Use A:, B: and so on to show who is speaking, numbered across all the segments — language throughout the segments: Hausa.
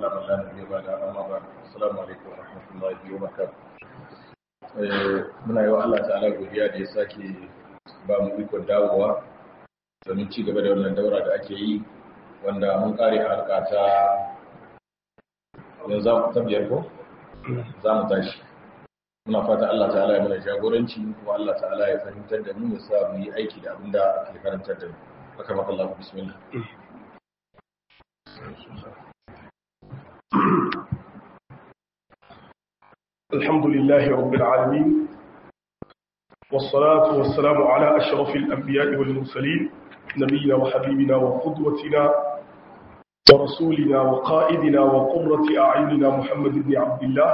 A: على من لا نبي بعد أما بعد السلام عليكم ورحمة الله وبركاته muna yi wa Allah ta'ala godiya da ya sake ba mu ikon dawowa domin ci gaba da wannan daura da ake yi wanda mun kare halka ta yanzu ta biyar ko za mu tashi muna fata Allah ta'ala ya mana jagoranci kuma Allah ta'ala ya fahimtar da mu ya sa mu yi aiki da abin da ake karantar da mu haka maka Allah bismillah
B: الحمد لله رب العالمين والصلاة والسلام على أشرف الأنبياء والمرسلين نبينا وحبيبنا وقدوتنا ورسولنا وقائدنا وقرة أعيننا محمد بن عبد الله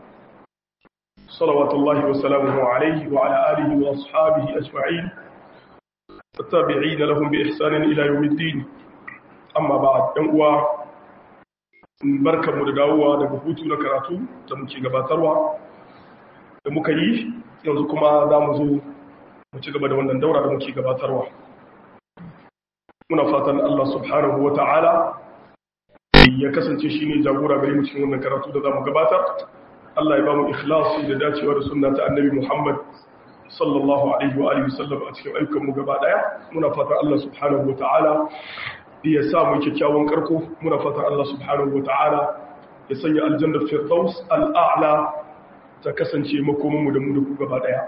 B: صلوات الله وسلامه عليه وعلى آله وأصحابه أجمعين التابعين لهم بإحسان إلى يوم الدين أما بعد أنواع barkar mu da dawowa daga hutu na karatu da muke gabatarwa da muka yi yanzu kuma za mu zo mu ci gaba da wannan daura da muke gabatarwa muna fatan Allah subhanahu wa ta'ala ya kasance shi ne jagora gare mu cikin wannan karatu da za mu gabatar Allah ya ba mu ikhlasi da dacewa da sunna ta annabi Muhammad sallallahu alaihi wa alihi wasallam a cikin ayyukan mu gaba daya muna fatan Allah subhanahu wa ta'ala ya sa mu kyakkyawan karko muna fatan Allah subhanahu wa ta'ala ya sanya aljannar firdaus al'a'la ta kasance makomin mu da mu da ku gaba daya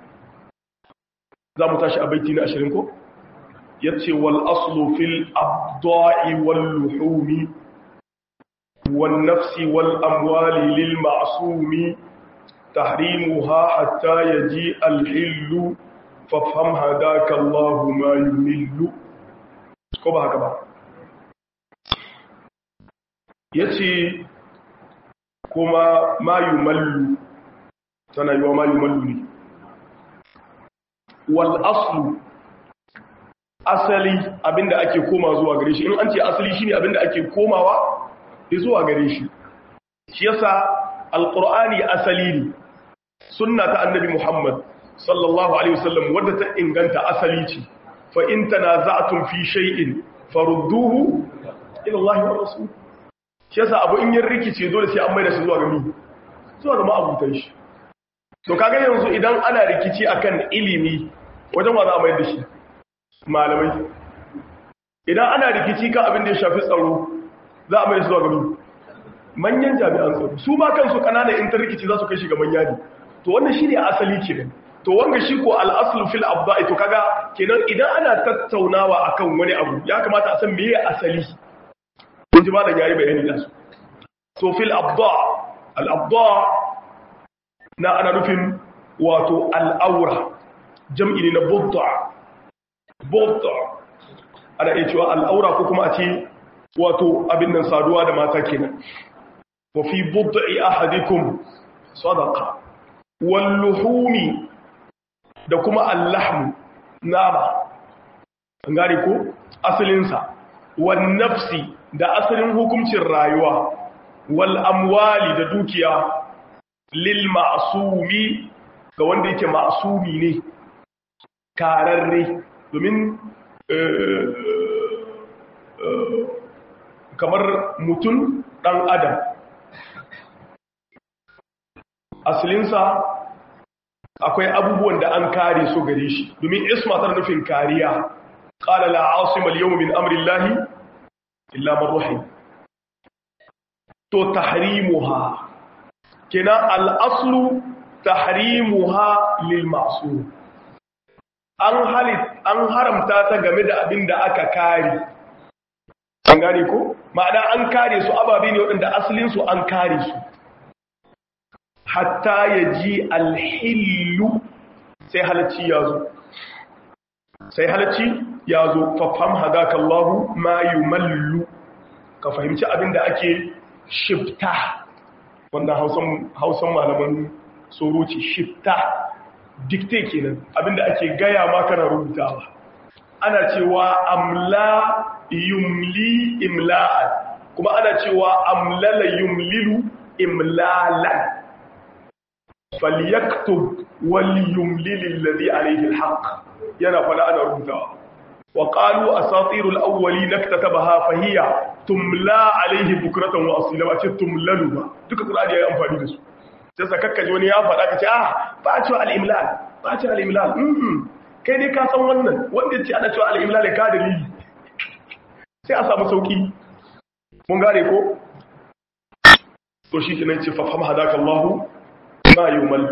B: za mu tashi a baiti na 20 ko yace wal aslu fil abda'i wal luhumi wan nafsi wal amwali lil ma'sumi tahrimuha hatta yaji al hillu fafham hadaka Allah ma yumillu ko ba haka ba yace kuma ma yumallu tana yiwa ma yumallu ne wal aslu asali abinda ake koma zuwa gare shi in an ce asali shine abinda ake komawa zuwa gare shi shi yasa alqur'ani asali ne sunna ta annabi muhammad sallallahu alaihi wasallam wadda ta inganta asali ce fa in tanaza'tum fi shay'in farudduhu ila Allah wa rasul shi yasa abu in yin rikice dole sai an maida shi zuwa ga mi zuwa ga ma'abutan shi to kaga yanzu idan ana rikici akan ilimi wajen wa za a maida shi malamai idan ana rikici kan abin da ya shafi tsaro za a mai zuwa gami manyan jami'an tsaro su ma kansu kananan intar rikici za su kai shi ga manya ne to wannan shi ne asali kenan to wanga shi ko al'aslu fil abda'i to kaga kenan idan ana tattaunawa akan wani abu ya kamata a san meye asali kun ji malam yayi bayani da su to fil abda al abda na ana nufin wato al'aura jam'i ne na budda bauta ana iya cewa al'aura ko kuma a ce wato abin nan saduwa da mata kenan wa fi budda'i ahadikum sadaqa wal luhumi da kuma allahmu nama an gane ko asalin sa wan nafsi da asalin hukuncin rayuwa wal amwali da dukiya lil ma'sumi ga wanda yake ma'sumi ne kararre domin kamar mutum ɗan adam asalinsa akwai abubuwan da an kare su gare shi domin ismatar nufin kariya ƙala la'asimar yau min amurin lahi illa marruhim to tahrimuha kina al'aslu tahrimuha lil masu an haramta ta game da abin da aka kare an gane ko ma'ana an kare su ababe ne waɗanda asalinsu an kare su hatta ya ji alhillu sai halacci ya zo sai halacci ya zo fafam hadaka Allahu ma yumallu ka fahimci abin da ake shifta wanda hausan malaman soroci shifta dikte kenan abinda ake gaya ma kana rubutawa ana cewa amla yumli imla'an kuma ana cewa amlala yumlilu imlalan falyaktub wal yumlil alladhi alayhi alhaq yana fada ana rubutawa wa qalu asatirul awwalin iktatabaha fahiya tumla alaihi bukratan wa asila ba ce tumlalu ba duka qur'ani yayi amfani da su sai sakakka ji wani ya faɗa ka ce ah ba a cewa al-imlal ba a cewa al-imlal mm kai ne ka san wannan wanda ce ana cewa al-imlal ka dalili sai a samu sauki mun gane ko to shi kenan ce fafam hadaka Allah ma yumal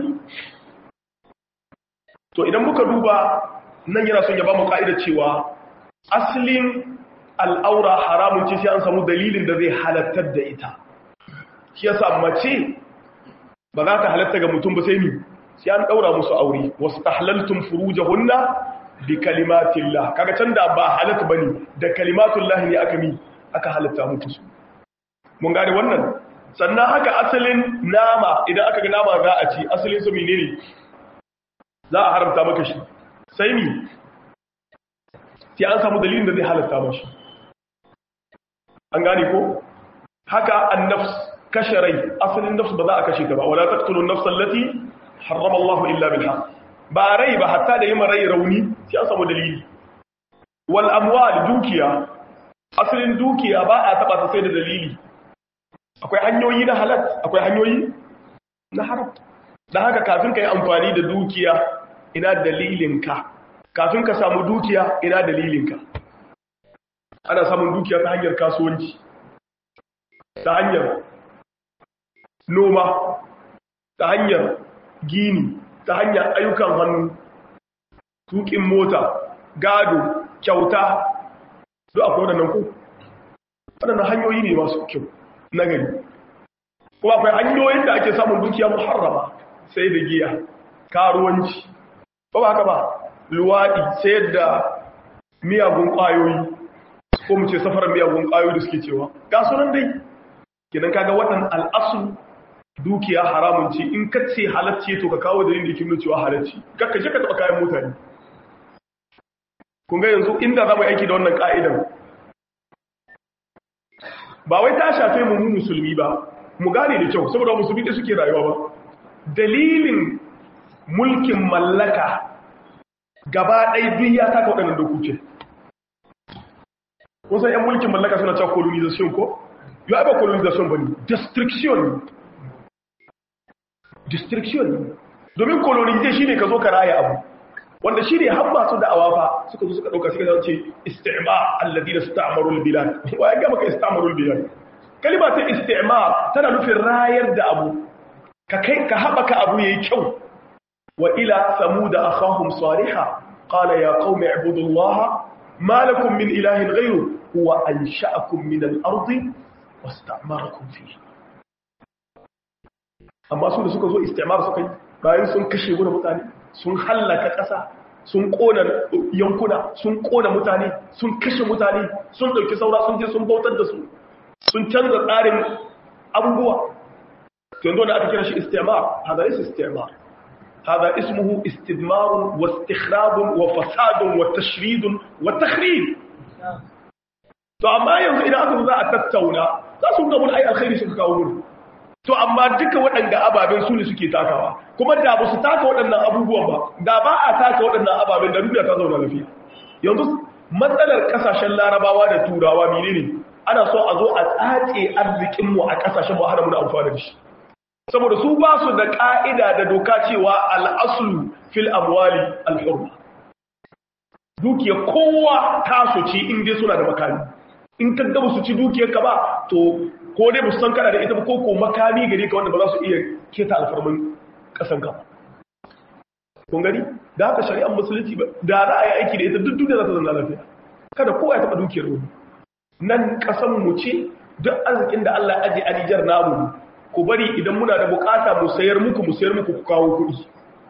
B: to idan muka duba nan yana son ya ba mu ka'ida cewa aslin al'aura haramun ce sai an samu dalilin da zai halattar da ita shi yasa mace ba za ta halatta ga mutum ba sai ni sai an daura musu aure wasu tahlaltum furujahunna bi kalimatillah kaga can da ba halatta bane da kalimatullah ne aka mi aka halatta muku su mun gane wannan sannan haka asalin nama idan aka ga nama za a ci asalin su menene za a haramta maka shi sai mi sai an samu dalilin da zai halatta mashi an gane ko haka annafs kashe rai asalin nafs ba za a kashe ta ba wala taqtulu an-nafs allati harrama Allah illa bil haqq ba rai ba hatta da yima rai rauni sai an samu dalili wal amwal dukiya asalin dukiya ba a taba ta sai da dalili akwai hanyoyi na halal akwai hanyoyi na haram dan haka kafin ka yi amfani da dukiya ina dalilinka kafin ka samu dukiya ina dalilinka ana samun dukiya ta hanyar kasuwanci ta hanyar noma ta hanyar gini ta hanyar ayyukan hannu tukin mota gado kyauta duk akwai waɗannan ko waɗannan hanyoyi ne masu kyau na gari kuma akwai hanyoyin da ake samun dukiya muharrama sai da giya karuwanci ba ba haka ba luwaɗi sayar da miyagun ƙwayoyi ko mu ce safarar miyagun ƙwayoyi da suke cewa ga sunan dai kidan kaga wannan al'asu dukiya haramun ce in ka ce halacce to ka kawo dalilin da yake nuna cewa halacce kakka je ka taɓa kayan mutane kun ga yanzu inda za mu aiki da wannan ka'idan ba wai ta shafe mu mu musulmi ba mu gane da kyau saboda musulmi da suke rayuwa ba dalilin mulkin mallaka gaba ɗaya duk ya taka waɗannan dokokin wasan 'yan mulkin mallaka suna cewa colonization ko yau ba colonization ba ne destruction destruction domin colonization shi ne ka zo ka raya abu wanda shi ne haɓa su da awafa suka zo suka ɗauka suka zance istima alladi da sta'amarul bilad wa ya gama ka ista'amarul bilad kalima ta istima tana nufin rayar da abu ka kai ka haɓaka abu yayi kyau wa ila samuda akhahum salihah qala ya qaumi ibudullaha ما لكم من إله غيره هو أنشأكم من الأرض واستعمركم فيه amma su da suka zo istimar suka yi bayan sun kashe guna mutane sun hallaka ƙasa sun ƙona yankuna sun ƙona mutane sun kashe mutane sun ɗauki saura sun je sun bautar da su sun canza tsarin abubuwa yanzu da aka kira shi istimar hada is istimar هذا اسمه استدمار واستخراب وفساد وتشريد وتخريب to amma yanzu idan aka zo za a tattauna za su ga mun ai alkhairi suka kawo mun to amma duka waɗanda ababen su ne suke takawa kuma da ba su taka waɗannan abubuwan ba da ba a taka waɗannan ababen da duniya ta zauna lafiya yanzu matsalar kasashen larabawa da turawa menene ana so a zo a tsace arzikin mu a kasashen mu hana mu da amfani da shi saboda su ba su da ƙa'ida da doka cewa al'asulu fil amwali al'urma dukiya kowa taso ce inda suna da makami in ka gaba su ci dukiyar ka ba to ko dai san kana da ita ba ko ko makami gare ka wanda ba za su iya keta alfarmin ƙasan ka kun gani da haka shari'ar musulunci ba da za a yi aiki da ita duk duniya za ta zama lafiya kada kowa ya taɓa dukiyar wani nan ƙasan mu ce duk arzikin da Allah aje a Nijar namu ku bari idan muna da bukata mu sayar muku mu sayar muku ku kawo kuɗi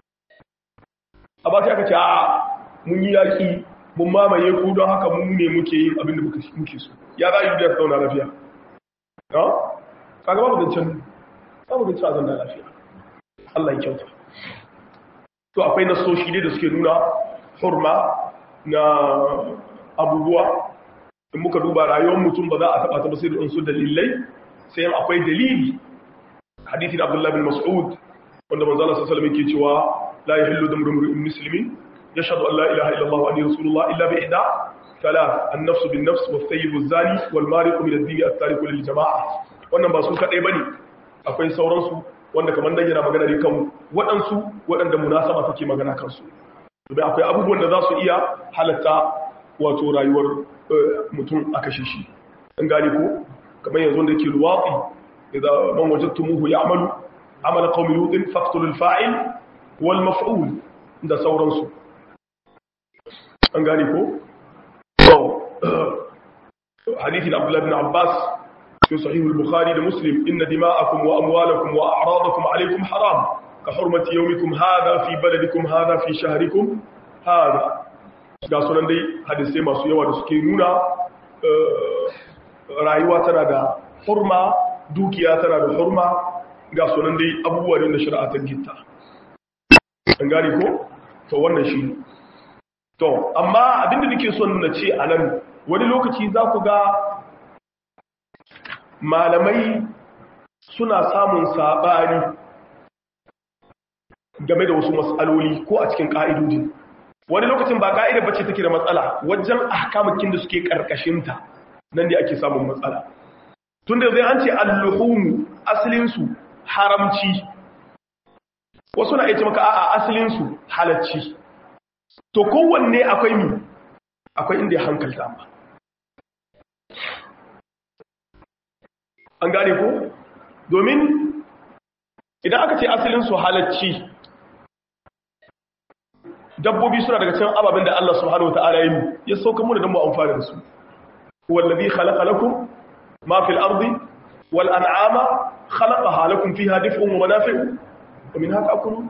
B: a ba sai aka ce a mun yi yaƙi mun mamaye ku don haka mun ne muke yin abin da muke so ya za a yi da zauna lafiya ha kaga babu zancen babu zancen a zauna lafiya Allah ya kyauta to akwai nasoshi ne da suke nuna hurma na abubuwa in muka duba rayuwar mutum ba za a taɓa ta ba sai da unsu dalilai sai akwai dalili hadithin abdullah bin mas'ud wanda manzo Allah sallallahu alaihi wasallam yake cewa la yahillu damu imri'in muslimin yashhadu an la ilaha illa Allah wa anna rasulullah illa bi ihda salat an-nafs bin-nafs was-sayyib az-zani wal-mariq min ad-din at-tariq lil-jama'a wannan ba su kadai bane akwai sauransu wanda kamar nan yana magana ne kan waɗansu waɗanda munasaba take magana kansu domin akwai abubuwan da za su iya halatta wato rayuwar mutum a kashe shi an gane ko kamar yanzu wanda yake luwaɗi idan man wajadtumuhu ya'malu amala qaumi lutin faqtulul fa'il wal maf'ul da sauransu an gane ko to hadisi da Abdullah ibn Abbas في صحيح البخاري لمسلم إن دماءكم وأموالكم وأعراضكم عليكم حرام كحرمة يومكم هذا في بلدكم هذا في شهركم هذا ga sunan dai hadisai masu yawa da suke nuna rayuwa tana da hurma dukiya tana da hurma ga sunan dai abubuwa ne na shari'atar gitta an gane ko to wannan shi to amma abinda nake son na ce a nan wani lokaci za ku ga malamai suna samun saɓani game da wasu matsaloli ko a cikin ƙa'idodin wani lokacin ba ƙa'ida bace take da matsala wajen ahkamakin da suke ƙarƙashinta nan da ake samun matsala tun da zai an ce alluhumu asalinsu haramci wasu na iya maka a'a asalinsu halacci to kowanne akwai mi akwai inda ya hankalta ma an gane ko domin idan aka ce asalin su halacci dabbobi suna daga cikin ababen da Allah subhanahu wataala yi ya sauka mu da dan mu amfana da su wallazi khalaqa lakum ma fil ardi wal an'ama khalaqaha lakum fiha dif'un wa manafi'u wa minha ta'kulun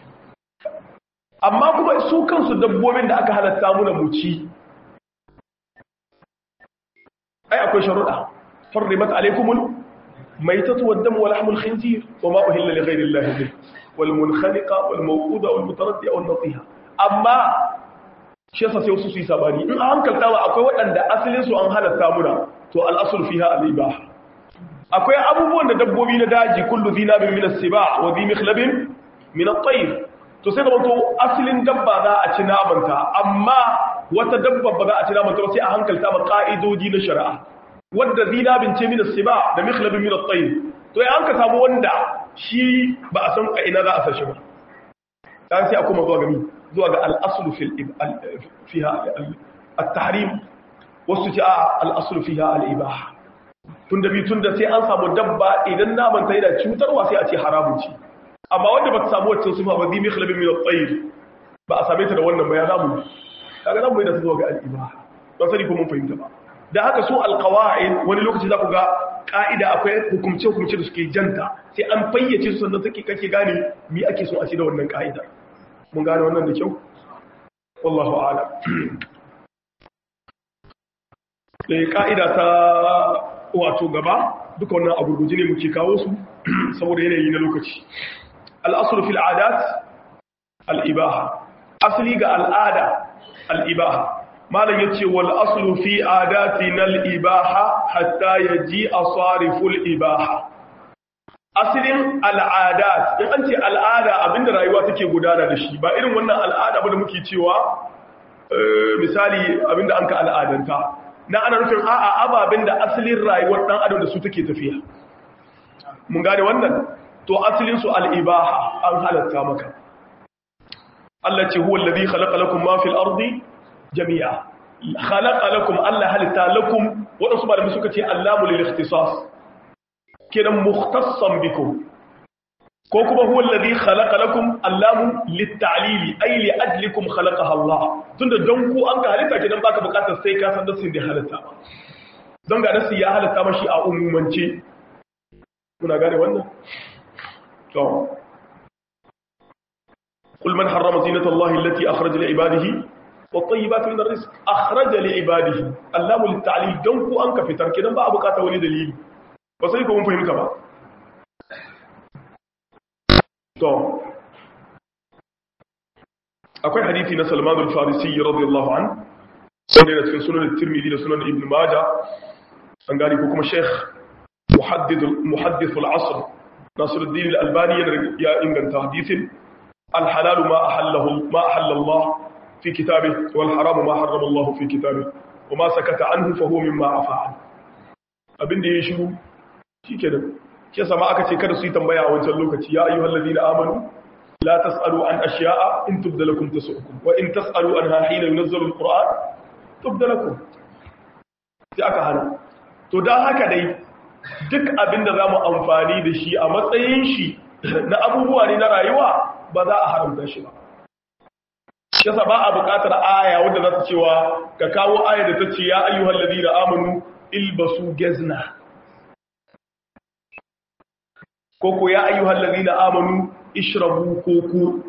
B: amma kuma su kansu dabbobin da aka halatta mu da mu ci ai akwai sharuɗa حرمت عليكم الميتة والدم ولحم الخنزير وما أهل لغير الله به والمنخنقة والموقودة والمتردية والنطيحة أما shi yasa sai wasu su yi sabani in an hankalta ba akwai waɗanda asalin su an halatta muna to al'asul fiha al-ibaha akwai abubuwan da dabbobi na daji kullu zinabin min as-siba wa dhi mikhlabin min at-tayr to sai da wato asalin dabba za a ci namanta amma wata dabba ba za a ci namanta ba sai a hankalta ba ka'idodi na shari'a wadda zinabin ce min as-siba da mikhlabin min at-tayr to ya an ka samu wanda shi ba a san a ina za a sashi ba dan sai a kuma zuwa gami zuwa ga al-aslu fil fiha at-tahrim wasu ce a al-aslu fiha al-ibaha tunda bi tunda sai an samu dabba idan naman ta yana cutarwa sai a ce haramun ce amma wanda ba ta samu wacce sifa ba zi mikhlabin min at-tayr ba a same ta da wannan ba ya zamu kaga zamu yi da zuwa ga al-ibaha ban sani ko mun fahimta ba da haka su alkawa'in wani lokaci za ku ga ƙa'ida akwai hukumce-hukumce da suke janta sai an fayyace su sannan take kake gane mi ake so a ci da wannan ƙa'ida mun gane wannan da kyau wallahu ala da ƙa'ida ta wato gaba duka wannan a gurguji ne muke kawo su saboda yanayi na lokaci al'asuru fil adat al'ibaha asali ga al'ada al'ibaha malam yace wal aslu fi adatina al ibaha hatta yaji asariful ibaha aslin al'adat in an ce al'ada abinda rayuwa take gudana da shi ba irin wannan al'ada ba da muke cewa misali abinda an ka al'adanta na ana nufin a'a ababen da asalin rayuwar dan adam da su take tafiya mun gane wannan to asalin su al ibaha an halatta maka Allah ce huwa alladhi khalaqa lakum ma fil ardi jami'a khalaqa lakum Allah halitta lakum wadansu malamai suka ce allamu lil ikhtisas kenan mukhtassan bikum ko kuma huwa alladhi khalaqa lakum allamu lit ta'lili ay li ajlikum khalaqaha Allah tunda don ku an ga halitta kenan baka bukatar sai ka san dasin da halitta don ga dasi ya halitta mashi a umumance kuna gane wannan to قل من حرم زينة الله التي أخرج لعباده والطيبات من الرزق أخرج لعباده اللام للتعليل دونكو أنك في تركنا بقى بقاتا ولي دليل بصيكو من فهمت بقى تو akwai hadisi na Salman al-Farisi radiyallahu an wanda yana cikin sunan Tirmidhi da sunan Ibn Majah an gani ko kuma Sheikh muhaddith muhaddith al-asr Nasiruddin al-Albani ya inganta hadisin al-halal ma ahallahu ma ahalla Allah في كتابه والحرام ما حرم الله في كتابه kuma sakata anhu fa huwa mimma afa abinda ya shiru shikenan shi yasa ma aka ce kada su yi tambaya a wancan lokaci ya ayyuhal ladina amanu la tasalu an ashiya'a in tubda lakum tasu'ukum wa in tasalu anha hina yunzalu alquran tubda lakum sai aka hana to dan haka dai duk abinda zamu amfani da shi a matsayin shi na abubuwa ne na rayuwa ba za a haramta shi ba yasa ba a buƙatar aya wanda za ta cewa ka kawo aya da ta ce ya ayyuhal ladina amanu ilbasu gezna koko ya ayyuhal ladina amanu ishrabu koko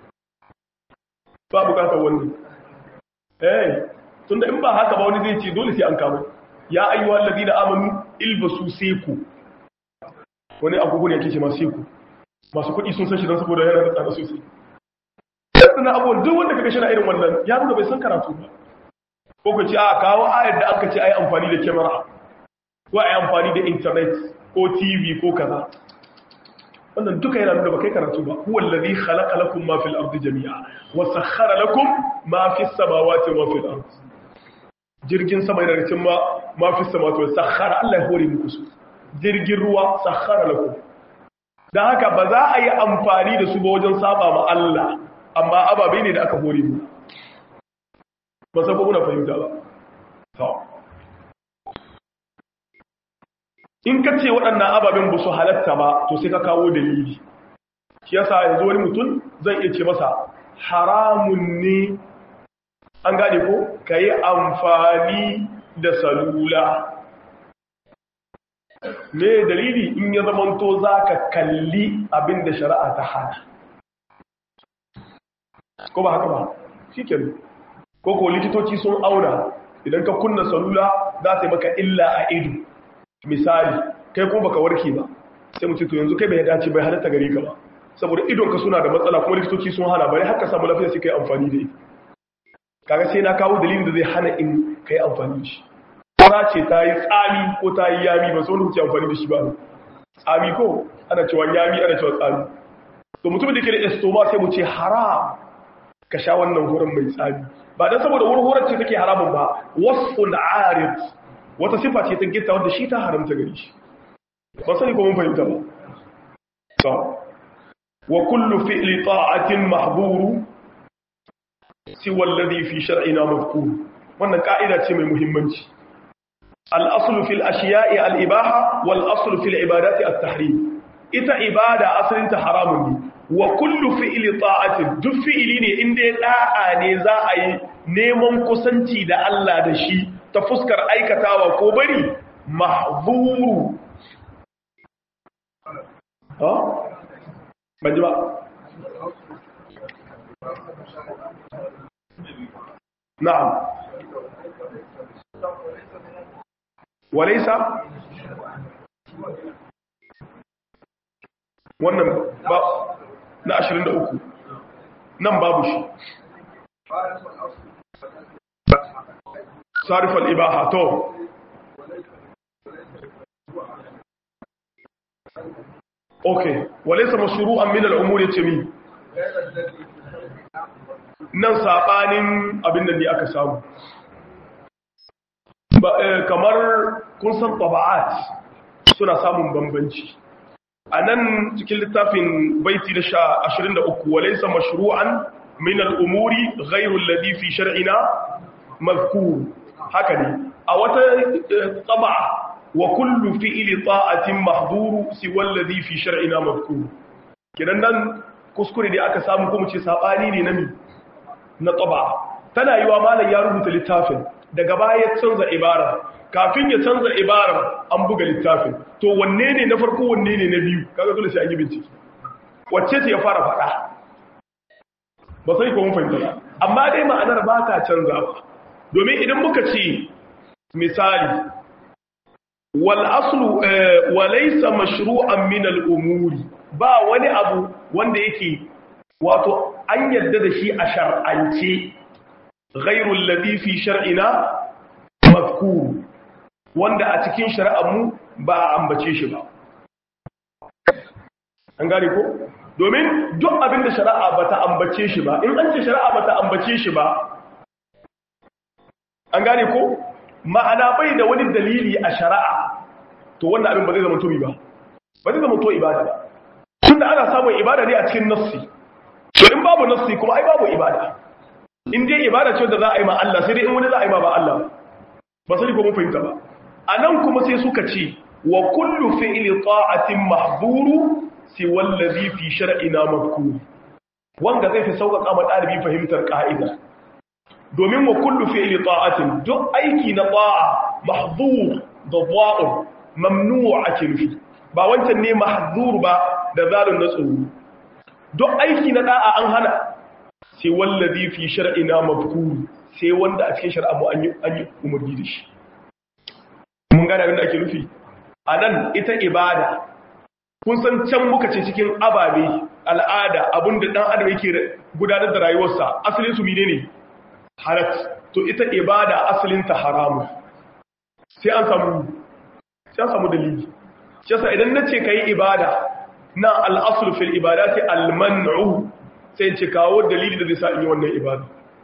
B: ba buƙatar wannan eh tunda in ba haka ba wani zai ce dole sai an kawo ya ayyuhal ladina amanu ilbasu seku wani agogo ne yake ce masu seku masu kuɗi sun san shi don saboda yana da tsada sosai suna abubuwan duk wanda kaga shina irin wannan ya nuna bai san karatu ba ko ku ce a kawo ayar da aka ce ai amfani da kyamara ko ai amfani da internet ko tv ko kaza wannan duka yana nuna ba kai karatu ba huwa allazi khalaqa lakum ma fil ardi jami'a wa sakhkhara lakum ma fis samawati wa fil ardi jirgin sama yana cikin ma ma fis samawati wa sakhkhara Allah ya hore muku su jirgin ruwa sakhkhara lakum dan haka ba za a yi amfani da su ba wajen saba ma Allah amma ababe ne da aka hore mu ba sai muna fahimta ba in ka ce waɗannan ababen ba su halatta ba to sai ka kawo dalili shi yasa yanzu wani mutum zai iya ce masa haramun ne an gane ko ka yi amfani da salula me dalili in ya zamanto za ka kalli abin da shari'a ta hana ko ba haka ba shi ke ko ko likitoci sun auna idan ka kunna salula za ta yi maka illa a ido misali kai ko baka warke ba sai mutum to yanzu kai bai dace bai halatta gare ka ba saboda idonka suna da matsala kuma likitoci sun hana bari haka samu lafiya sai kai amfani da ita kaga sai na kawo dalilin da zai hana in kai amfani da shi kora ce ta yi tsami ko ta yi yami ba sau da kuke amfani da shi ba tsami ko ana cewa yami ana cewa tsami to mutum da ke da estoma sai mu ce haram ka sha wannan horon mai tsami ba don saboda wurhurar ce take haramun ba wasfun arid wata sifa ce ta gita wanda shi ta haramta gari shi ba sani ko mun fahimta ba so wa kullu fi'li ta'atin mahburu siwa alladhi fi shar'ina mazkur wannan ka'ida ce mai muhimmanci al-aslu fil ashiya'i al-ibaha wal aslu fil ibadati at-tahrim ita ibada asalin ta haramun ne wa kullu fi'li ta'atin duk fi'ili ne inda ya da'a ne za a yi neman kusanci da Allah da shi ta fuskar aikatawa ko bari mahzuru ha banji ba na'am walaysa wannan ba na 23 nan babu shi sarif al-ibaha to okay walaysa mashru'an min al-umur yatimi nan sabanin abin da ne aka samu kamar kun san taba'at suna samun bambanci a nan cikin littafin baiti da sha ashirin da uku walaisa mashru'an min al'umuri ghairun ladi fi shar'ina mazkur haka ne a wata tsaba wa kullu fi'ili ta'atin mahduru si wallazi fi shar'ina mazkur kidan nan kuskure da aka samu kuma ce sabani ne na mi na tsaba tana yiwa malam ya rubuta littafin daga baya canza ibara kafin ya canza ibarar an buga littafin to wanne ne na farko wanne ne na biyu kaga dole sai an yi bincike wacce ce ya fara faɗa ba sai ko mun fahimta ba amma dai ma'anar ba ta canza ba domin idan muka ce misali wal aslu wa laysa mashru'an min al umuri ba wani abu wanda yake wato an yarda da shi a shar'ance ghairu alladhi fi shar'ina mazkur wanda a cikin shari'armu ba a ambace shi ba. An gane ko? Domin duk abin da shari'a ba ta ambace shi ba, in an ce shari'a ba ta ambace shi ba, an gane ko? ma'ana bai da wani dalili a shari'a to wannan abin ba zai zama to ba ba zai zama to ibada ba tunda ana samun ibada ne a cikin nassi to in babu nassi kuma ai babu ibada in dai ibada ce da za a yi ma Allah sai dai in wani za a yi ma ba Allah ba sai ko mun fahimta ba anan kuma sai suka ce wa kullu fi'li ta'atin mahdhuru si wallazi fi shar'ina madhkur wanda zai fi sauƙaƙa ma ɗalibi fahimtar ƙa'ida domin wa kullu fi'li ta'atin duk aiki na ta'a mahdhur da dha'un mamnu' ake nufi ba wancan ne mahdhur ba da zalun na tsoro duk aiki na da'a an hana sai wallazi fi shar'ina madhkur sai wanda a cikin shari'a mu an yi an yi umarni da shi mun gane abin da ake nufi anan ita ibada kun san can muka ce cikin ababe al'ada abinda dan adam yake gudanar da rayuwarsa asalin su menene halat to ita ibada asalin ta haramu sai an samu sai an samu dalili shi yasa idan nace kai ibada na al-asl fil ibadati al-man'u sai ce kawo dalili da zai sa in yi wannan ibada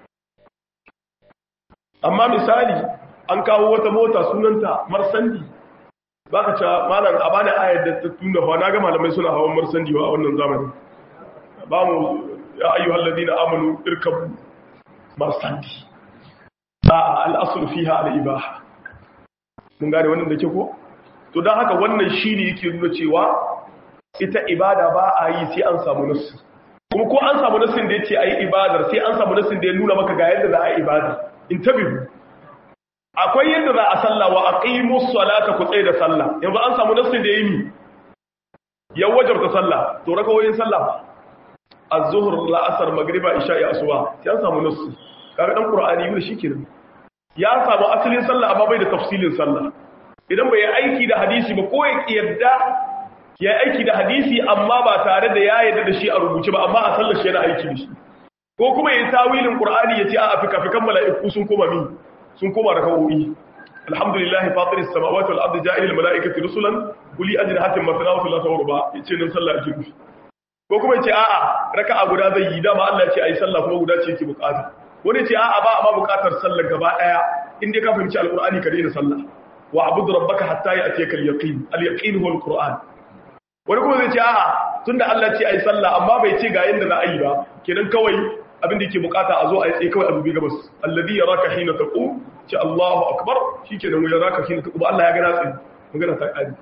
B: amma misali an kawo wata mota sunanta marsandi ba ka ca malam a bani ayar da ta tunda fa na ga malamai suna hawan marsandi wa a wannan zamanin ba mu ya ayyu hallazi na amanu irkabu marsandi a al'asur fiha al'ibaha mun gane wannan da ke ko to don haka wannan shi ne yake nuna cewa ita ibada ba a yi sai an samu nasu kuma ko an samu nasin da ya ce a yi ibadar sai an samu nasin da ya nuna maka ga yadda za a yi ibada in tabihu akwai yadda za a sallah wa aqimu salata ku tsaye da sallah yanzu an samu nassin da yayi ya wajabta sallah to rakawoyin sallah az-zuhr la'asar magriba isha'i asuba sai an samu nassi kaga dan qur'ani yune shikenan ya samu asalin sallah amma bai da tafsilin sallah idan bai aiki da hadisi ba ko ya yadda ya aiki da hadisi amma ba tare da ya yadda da shi a rubuce ba amma a sallar shi yana aiki da shi ko kuma yayi tawilin qur'ani yace a afika fikan mala'iku sun koma min sun koma da kawoyi alhamdulillahi fatiris samawati wal ardi ja'ilil malaikati rusulan uli ajnahatin mathna wa thulatha wa ruba yace nan sallah ake nufi ko kuma yace a'a raka'a guda zai yi dama Allah yace ayi sallah kuma guda ce yake bukata wani yace a'a ba amma bukatar sallar gaba daya in dai ka fahimci alqur'ani ka daina sallah wa abud rabbaka hatta ya'tiyaka al-yaqin al-yaqin huwa al-qur'an wani kuma zai ce a'a tunda Allah yace ayi sallah amma bai ce ga yanda za a yi ba kenan kawai abin da yake bukata a zo a yi tsaye kawai a dubi gabas alladhi yaraka hina taqum ce Allahu akbar shikenan ya yaraka hina taqum Allah ya gana tsaye magana ta kadi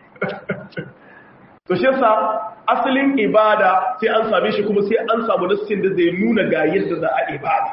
B: to shi yasa asalin ibada sai an same shi kuma sai an samu nassin da zai nuna ga yadda za a ibada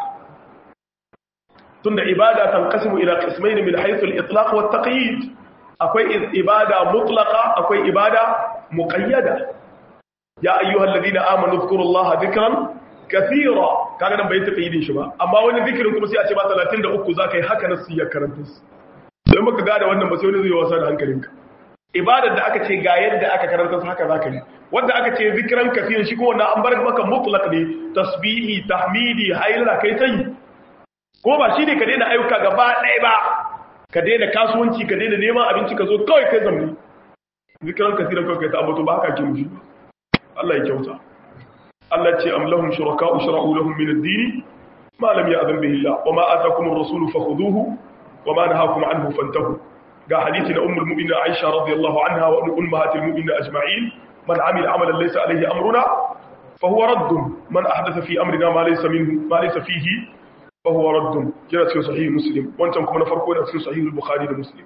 B: tunda ibada tanqasimu ila qismayn min haythu al-itlaq wa at-taqyid akwai ibada mutlaqa akwai ibada muqayyada ya ayyuhalladhina amanu dhkurullaha dhikran kathira kaga nan bai taɓa yi shi ba amma wani zikirin kuma sai a ce ba 33 zaka yi haka nasu ya karanta su don baka gada wannan ba sai wani zai wasa da hankalinka ibadar da aka ce ga yadda aka karanta su haka zaka yi wanda aka ce zikiran kathirin shi kuma wannan an bar maka mutlaq ne tasbihi tahmidi haila kai tai ko ba shi ne ka daina ayyuka gaba ɗaya ba ka daina kasuwanci ka daina neman abinci ka zo kawai kai zamani zikiran kathirin kawai kai ta abato ba haka ke nufi Allah ya kyauta Allah ce am lahum shuraka'u shara'u lahum min ad-din ma lam ya'zan bihi Allah wa ma ataakum ar-rasulu fakhuduhu wa ma nahakum anhu fantahu ga hadisi na ummul mu'minin Aisha radiyallahu anha wa ummahatil mu'minin ajma'in man 'amila 'amalan laysa alayhi amruna fa huwa radd man ahdatha fi amrina ma laysa minhu ma laysa fihi fa huwa radd kira cikin sahih muslim wancan kuma na farko da cikin sahih al-bukhari da muslim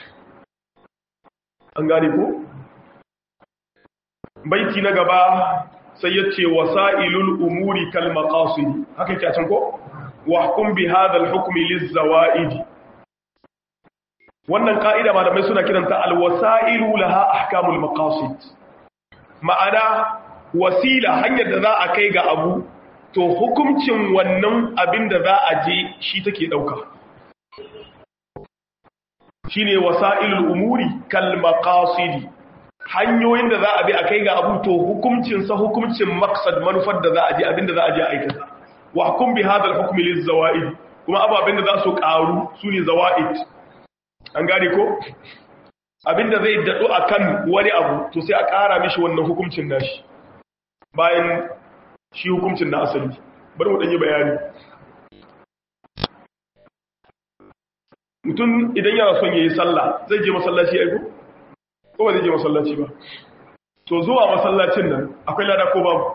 B: an gane ko baiti na gaba sai ya ce wasa'ilul umuri kal maqasid haka yake a can ko wa hukum bi hadha al hukmi liz zawaid wannan ka'ida malamai suna kiranta al wasa'ilu laha ahkamul maqasid ma'ana wasila hanyar da za a kai ga abu to hukuncin wannan abin da za a je shi take dauka shine wasa'ilul umuri kal maqasid hanyoyin da za a bi a kai ga abu to hukuncinsa hukuncin maksad manufar da za a je abinda za a je aikata wa hukum bi hadal hukmi liz zawaid kuma ababen da za su karu sune zawaid an gane ko abinda zai dadu akan wani abu to sai a kara mishi wannan hukuncin nashi bayan shi hukuncin na asali bari mu dan yi bayani mutum idan yana son yayi sallah zai je masallaci aiko ko ba zai je masallaci ba to zuwa masallacin nan akwai lada ko babu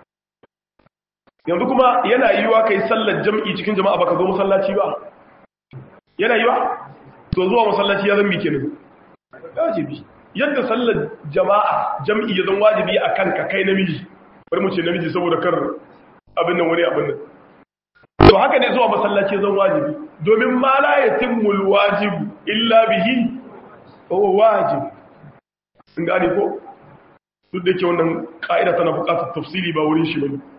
B: yanzu kuma yana yiwa kai sallar jam'i cikin jama'a baka zo masallaci ba yana yiwa to zuwa masallaci ya zambi kenan wajibi yadda sallar jama'a jam'i ya zan wajibi a kanka kai namiji bari mu ce namiji saboda kar abin nan wani abin nan to haka ne zuwa masallaci ya zan wajibi domin ma la yatimmul wajibu illa bihi huwa wajib in gane ko duk da ke wannan ka'ida tana buƙatar tafsiri ba wurin shi bane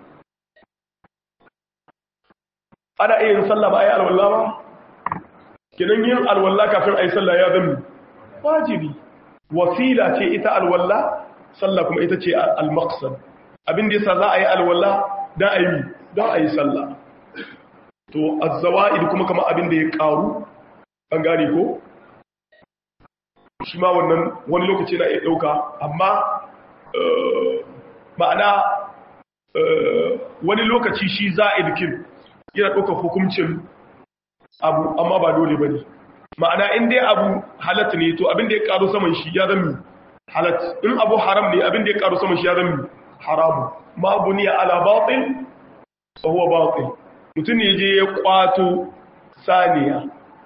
B: ana iya yin sallah ba a yi alwallah ba kenan yin alwallah kafin a yi sallah ya zama wajibi wasila ce ita alwallah sallah kuma ita ce al-maqsad abin da yasa za a yi alwallah da a yi don a yi sallah to az-zawaid kuma kama abin da ya karu an gane ko shi ma wannan wani lokaci na iya dauka amma ma'ana wani lokaci shi za'id kin yana ɗaukar hukuncin abu amma ba dole ba ne ma'ana in dai abu halatta ne to abin da ya ƙaru saman shi ya zami halatta in abu haram ne abin da ya ƙaru saman shi ya zami haramu ma abu ne ala batil tsohuwa batil mutum ne je ya ƙwato saniya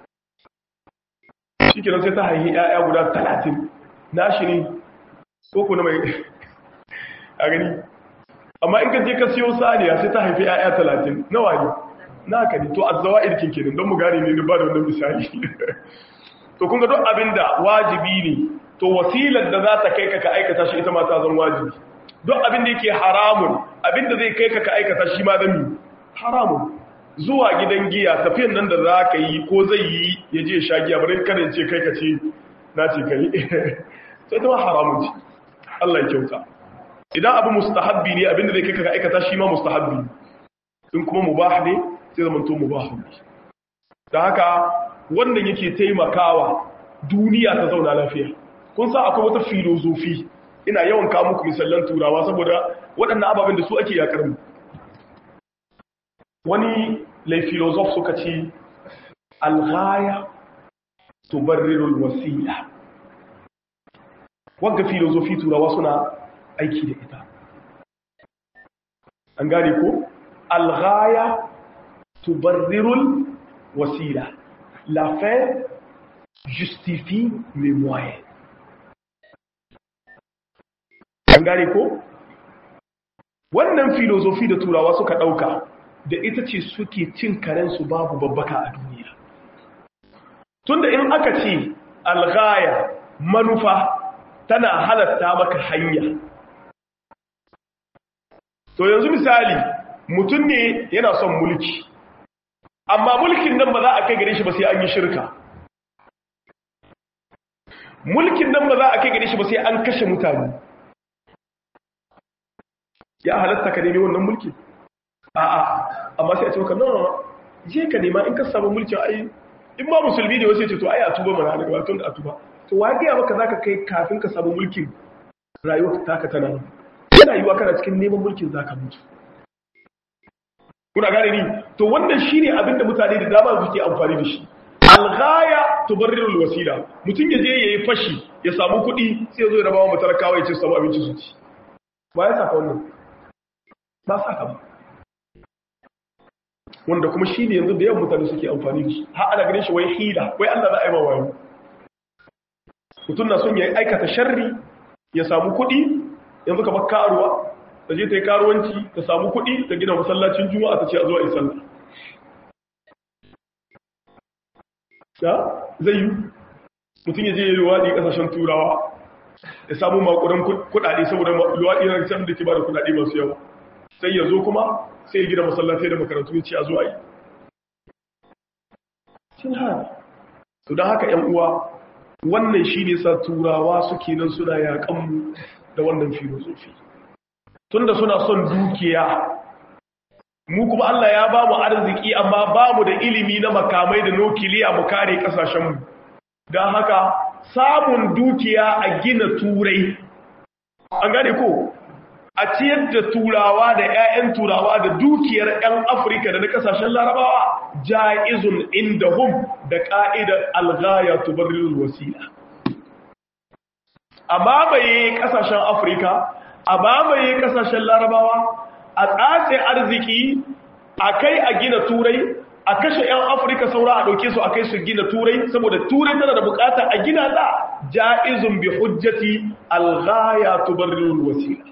B: shi kenan sai ta haihi 'ya'ya guda talatin na shi ne ko kuna mai a gani amma in ka je ka siyo saniya sai ta haifi 'ya'ya talatin nawa ne naka ne to azzawa irkin kenan don mu gane ne ba da wannan misali to kun ga duk abinda wajibi ne to wasilar da za ta kai ka ka aikata shi ita ma ta zan wajibi duk abinda yake haramun abinda zai kai ka ka aikata shi ma zan haramun zuwa gidan giya tafiyan nan da za ka yi ko zai yi ya je sha giya bari kada ce kai ka ce na ce kai sai ta ma haramun ce Allah ya kyauta idan abu mustahabbi ne abinda zai kai ka ka aikata shi ma mustahabbi in kuma mubah ne sai zama to mubahun da haka wannan yake taimakawa duniya ta zauna lafiya kun sa akwai wata filozofi ina yawan kawo muku misallan turawa saboda waɗannan ababen da su ake yakar mu wani lai filozof suka ce alghaya tubarrirul wasila wagga filozofi turawa suna aiki da ita an gane ko alghaya tubarrirul wasila la fin justifie les moyens an gane ko wannan filozofi da turawa suka dauka da ita ce suke cin karensu babu babbaka a duniya tunda in aka ce alghaya manufa tana halatta maka hanya to yanzu misali mutum ne yana son mulki amma mulkin nan ba za a kai gare shi ba sai an yi shirka mulkin nan ba za a kai gare shi ba sai an kashe mutane ya halatta ka nemi wannan mulki a'a amma sai a ce maka no je ka nema in ka samu mulkin ai in ba musulmi ne wasu ya ce to ai a tuba mana daga batun da a tuba to wa ga maka zaka kai kafin ka samu mulkin rayuwar taka tana yana yiwa kana cikin neman mulkin zaka mutu kuna gane ni to wannan shine abin da mutane da dama suke amfani da shi alghaya tubarrirul wasila mutum ya je yayi fashi ya samu kuɗi sai ya zo ya rabawa matalakawa ya ce samu abinci su ci ba ya saka wannan ba saka ba wanda kuma shi ne yanzu da yawan mutane suke amfani da shi har ana ganin shi wai hila wai Allah za a yi ma wayo mutum na son ya aikata sharri ya samu kuɗi yanzu kamar karuwa ta je ta yi karuwanci ta samu kuɗi ta gina masallacin juma'a ta ce a zuwa yi sallah ya zai yi mutum ya je ya yi luwaɗi ƙasashen turawa ya samu makudan kuɗaɗe saboda luwaɗi na can da ke ba da kuɗaɗe masu yawa sai ya zo kuma sai ya gina masallatai da makarantu ya ce a zuwa yi cin hana su don haka ‘yan uwa wannan shi ne sa turawa suke nan suna yaƙanmu da wannan filosofi tunda suna son dukiya mu kuma Allah ya ba mu arziki amma ba mu da ilimi na makamai da nukiliya mu kare kasashenmu don haka samun dukiya a gina turai an gane ko a ciyar da turawa da 'ya'yan turawa da dukiyar 'yan afirka da na kasashen larabawa ja'izun inda hum da ƙa'idar algaya tubarril wasila a mamaye kasashen afirka a mamaye kasashen larabawa a tsace arziki a kai a gina turai a kashe 'yan afirka saura a ɗauke su a kai su gina turai saboda turai tana da bukata a gina ta ja'izun bi hujjati alghaya tubarrirul wasila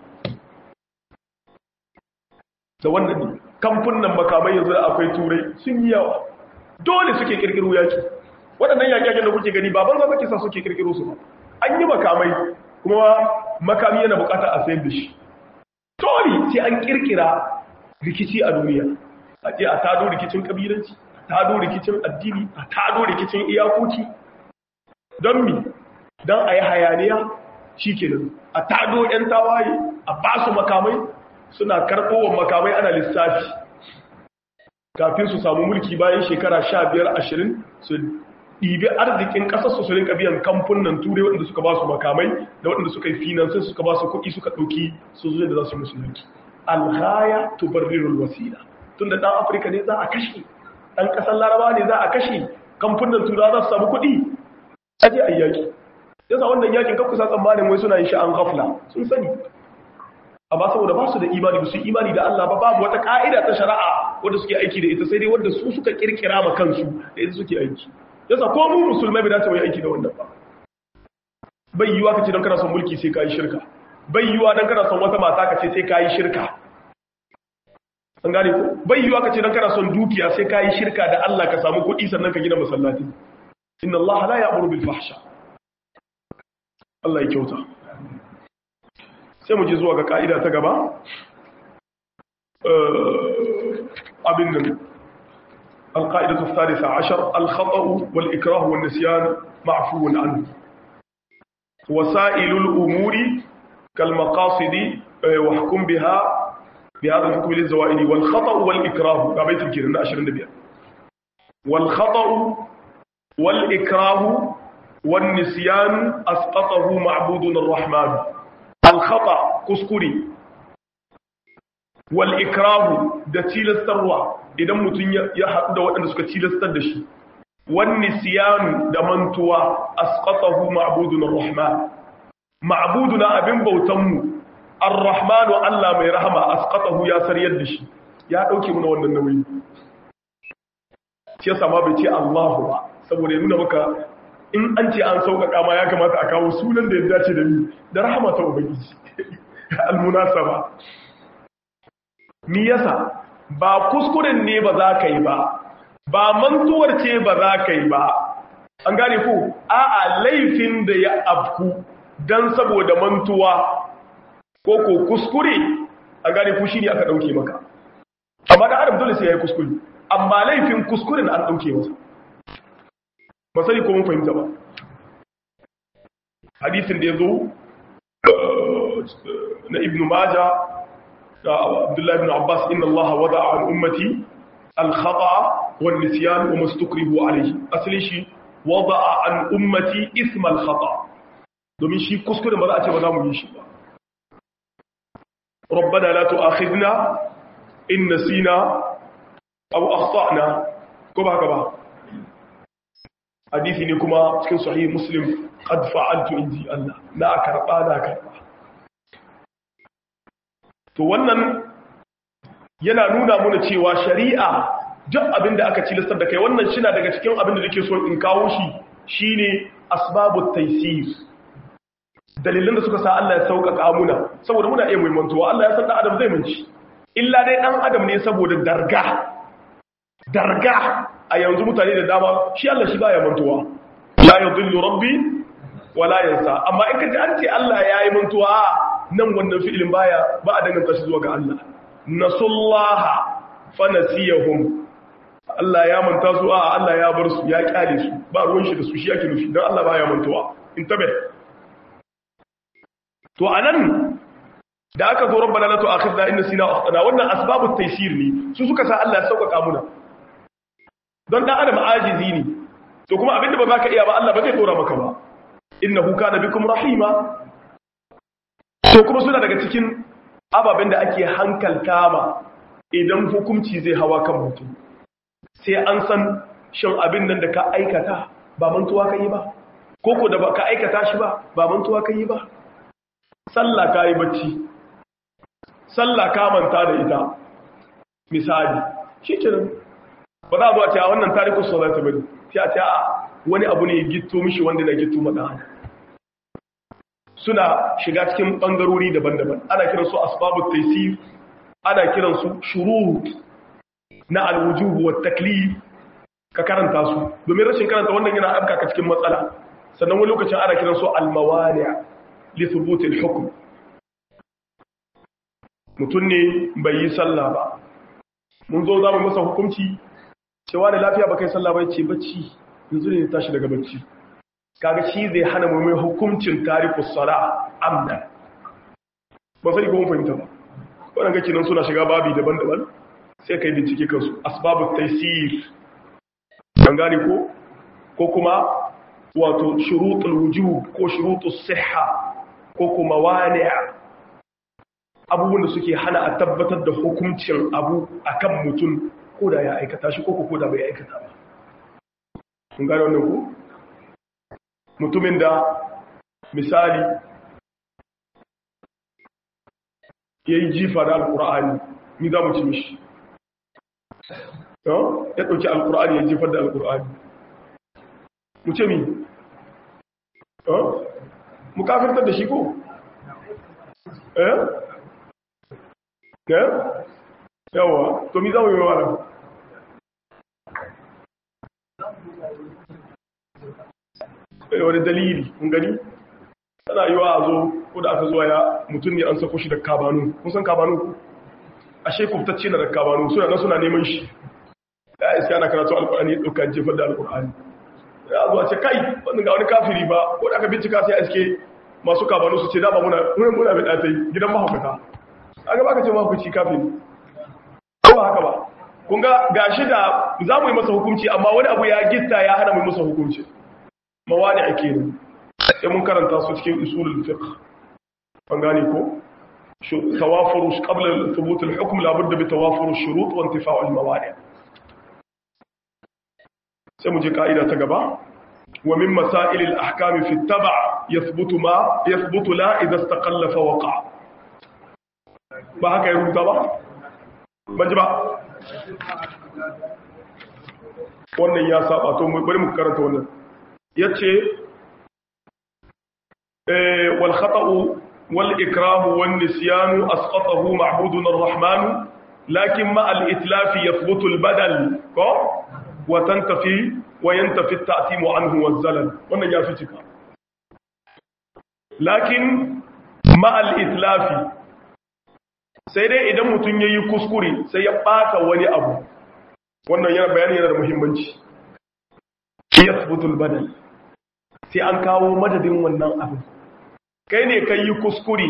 B: da wannan ne kamfunan makamai yanzu akwai turai sun yi yawa dole suke kirkiro yaki waɗannan yaƙi da kuke gani baban zama kisa suke kirkiro su ba an yi makamai kuma makami yana bukata a sayar da shi dole sai an kirkira rikici a duniya a je a tado rikicin kabilanci a tado rikicin addini a tado rikicin iyakoki don mi don a yi hayaniya shi kenan a tado 'yan tawaye a ba su makamai suna karɓowar makamai ana lissafi kafin su samu mulki bayan shekara sha biyar ashirin su ɗibi arzikin ƙasar su rinka biyan kamfunan turai waɗanda suka ba su makamai da waɗanda suka yi finansin suka ba su kuɗi suka ɗauki su zuwa da za su musu mulki alhaya tubarrirul wasila tun da ɗan afirka ne za a kashe ɗan ƙasar laraba ne za a kashe kamfunan turawa za su samu kuɗi aje a yaƙi yasa wannan yakin kan kusa tsammanin wai suna yin shi an gafla sun sani amma saboda ba su da imani ba su imani da Allah ba babu wata ka'ida ta shari'a wanda suke aiki da ita sai dai wanda su suka kirkira ma kansu da ita suke aiki yasa ko mu musulmai bai dace mu yi aiki da wannan ba bai yiwa kace dan kana son mulki sai kai shirka bai yiwa dan kana son wata mata kace sai kai shirka an gane ko bai yiwa kace dan kana son dukiya sai kai shirka da Allah ka samu kuɗi sannan ka gina masallaci inna Allah la ya'muru bil fahsha Allah ya kyauta sai mu je zuwa ga ka'ida ta gaba abin nan القاعدة الثالثة عشر الخطأ والإكراه والنسيان معفو عنه وسائل الأمور كالمقاصد وحكم بها بهذا الحكم للزوائد والخطأ والإكراه قابيت الكيرن أشر النبي والخطأ والإكراه والنسيان أسقطه معبودنا الرحمن الخطأ كسكري والإكراه da tilastarwa idan mutum ya haɗu da waɗanda suka tilastar da shi wani siyanu da mantuwa asqatahu ma'budun ar-rahman ma'buduna abin bautanmu ar-rahmanu Allah mai rahama asqatahu ya sariyar da shi ya dauke muna wannan nauyi shi yasa ma bai ce Allahu ba saboda ya nuna maka in an ce an sauƙaƙa ma ya kamata a kawo sunan da ya dace da ni da rahama ta ubangiji al-munasaba mi yasa ba kuskuren ne ba za ka yi ba ba mantuwar ce ba za ka yi ba an gane ku a'a laifin da ya afku don saboda mantuwa ko ko kuskure an gane ku shine aka dauke maka amma da adam dole sai ya yi kuskure amma laifin kuskuren an dauke masa ba sani ko mun fahimta ba hadisin da ya zo na ibnu majah عبد الله بن عباس إن الله وضع عن أمتي الخطأ والنسيان وما استكرهوا عليه أصلي شيء وضع عن أمتي اسم الخطأ domin shi kuskure ba za a ce ba za mu yi shi ba rabbana la tu'akhidna in nasina aw akhtana ko ba ka ba hadisi ne kuma cikin sahih muslim qad fa'altu inji Allah na karba na karba to wannan yana nuna muna cewa shari'a duk abin da aka cilistar da kai wannan shi na daga cikin abin da nake so in kawo shi shine asbabut taysir dalilan da suka sa Allah ya sauƙaƙa muna saboda muna iya muhimmantuwa Allah ya san dan adam zai manci illa dai dan adam ne saboda darga darga a yanzu mutane da dama shi Allah shi baya mantuwa la yudillu rabbi wala yansa amma in kaji an ce Allah yayi mantuwa nan wannan fi'ilin baya ba a danganta shi zuwa ga Allah nasullaha fa nasiyahum Allah ya manta su a Allah ya bar su ya kyale su ba ruwan shi da su shi yake nufi dan Allah baya mantuwa in tabe to anan da aka zo rabbana la tu'akhidna in nasina akhtana wannan asbabut taysir ne su suka sa Allah ya sauƙaƙa muna don dan adam ajizi ne to kuma abinda ba za ka iya ba Allah ba zai dora maka ba innahu kana bikum rahima to kuma suna daga cikin ababen da ake hankalta ma idan hukunci zai hawa kan mutum sai an san shin abin nan da ka aikata ba mantuwa ka yi ba koko da ba ka aikata shi ba ba mantuwa ka yi ba sallah ka yi bacci sallah ka manta da ita misali shi kenan ba za a zuwa cewa wannan tarikus salata bane sai a ce a wani abu ne gitto mishi wanda na gitto madan suna shiga cikin bangarori daban-daban ana kiran su asbabut taysir ana kiran su shurut na alwujuh wa taklif ka karanta su domin rashin karanta wannan yana afka ka cikin matsala sannan wani lokacin ana kiran su almawani li thubut alhukm mutun ne bai yi sallah ba mun zo za mu masa hukunci cewa da lafiya ba kai sallah ba ce bacci yanzu ne tashi daga bacci kaga shi zai hana mu mai hukuncin tarikus sala amdan ba sai ko mun fahimta ba wannan kake nan suna shiga babi daban-daban sai kai bincike kansu asbabut taysir an gane ko ko kuma wato shurutul wujub ko shurutus sihha ko kuma wani' abubuwan da suke hana a tabbatar da hukuncin abu akan mutum ko da ya aikata shi ko ko da bai aikata ba kun gane wannan ku mutumin da misali ya yi jifa da alkur'ani ni za mu ci mishi ya ɗauki alkur'ani ya jifar da alkur'ani mu ce mi mu kafirtar da shi ko eh eh yawa to mi za mu yi wa wani dalili kun gani tana yi wa a zo ko da aka zuwa ya mutum ne an sako shi da kabanu kun san kabanu ashe kubtacce na da kabanu suna na suna neman shi ya iska ana karatu alkur'ani ya ɗauka jefar da alkur'ani ya zuwa ce kai wannan ga wani kafiri ba ko da aka bincika sai iske masu kabanu su ce dama muna muna muna mai ɗatai gidan mahaukata a gaba ka ce mahaukaci kafiri ko ba haka ba kun ga gashi da za mu yi masa hukunci amma wani abu ya gitta ya hana mu yi masa hukunci mawani ake ne sai mun karanta su cikin usulul fiqh an gane ko tawafuru qabla thubut al-hukm la budda bi tawafur ash-shurut wa intifa'u al-mawani sai mu je kaida ta gaba wa min masail al-ahkam fi at-tab' yathbutu ma yathbutu la idha istaqalla fa waqa ba haka ya rubuta ba ban ji ba wannan ya saba to bari mu karanta wannan yace wal khata'u wal ikrahu wan nisyanu asqatahu ma'budun ar-rahman lakin ma al itlaf yathbutu al badal ko wa tantafi wa yantafi at-ta'tim anhu waz zalal wannan ya fi cika lakin ma al itlaf sai dai idan mutun yayi kuskure sai ya bata wani abu wannan yana bayani yana da muhimmanci yathbutu al badal sai an kawo madadin wannan abin kai ne kai yi kuskure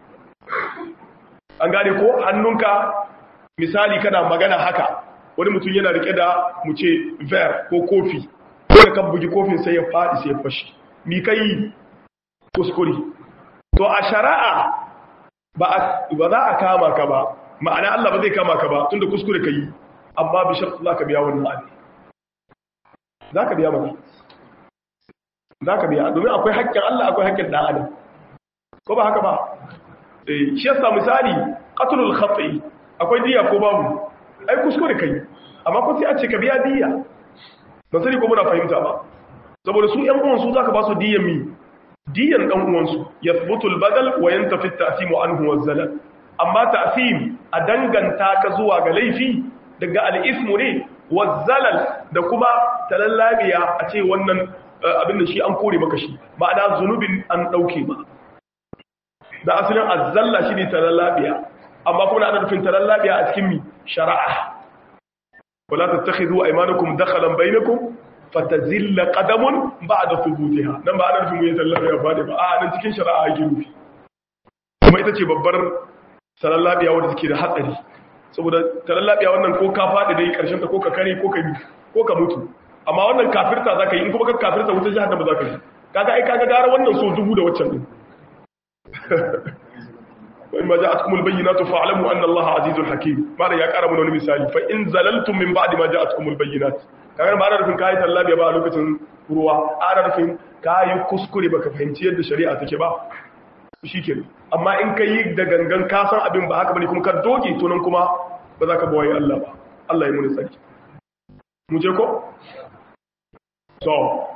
B: an gane ko hannunka misali kana magana haka wani mutum yana rike da mu ce ver ko kofi ko da kan bugi kofin sai ya faɗi sai ya fashi mi kai kuskure to a shari'a ba za a kama ka ba ma'ana Allah ba zai kama ka ba tunda kuskure ka yi amma bi shartu za ka biya wannan abin za ka biya mana za ka biya domin akwai haƙƙin Allah akwai haƙƙin ɗan adam ko ba haka ba shi yasa misali qatlul khati akwai diya ko babu ai kuskure kai amma ko sai a ce ka biya diya ba sani ko muna fahimta ba saboda su ƴan uwan su zaka ba su diyan mi diyan ɗan uwan su yathbutu al-badal wa yantafi at-ta'sim anhu wa zalal amma ta'sim a danganta ka zuwa ga laifi daga al-ismu ne wa zalal da kuma talallabiya a ce wannan abin da shi an kore maka shi ma'ana zunubin an ɗauke ba da asalin azzalla shi ne talallabiya amma kuma ana nufin talallabiya a cikin mi shari'a wala tattakhidhu aymanukum dakhalan bainakum fatazilla qadamun ba'da thubutiha nan ba ana nufin mu yi talallabiya ba ne ba a nan cikin shari'a yake nufi kuma ita ce babbar talallabiya wanda take da hatsari saboda talallabiya wannan ko ka faɗi dai karshen ta ko ka kare ko ka ko ka mutu amma wannan kafirta za ka yi in kuma ka kafirta wuta jihar da ba za ka yi kaga ai kaga gara wannan so dubu da waccan din imma ja'atkumul bayyinatu fa'lamu anna allaha azizul hakim malam ya kara mana wani misali fa in zalaltum min ba'di ma ja'atkumul bayyinat kaga ba ana rufin kai tallabi ba a lokacin ruwa ana rufin kai kuskure baka fahimci yadda shari'a take ba shikenan amma in kai da gangan ka san abin ba haka bane kuma ka doge to nan kuma ba za ka bawaye Allah ba Allah ya muni tsaki mu je ko so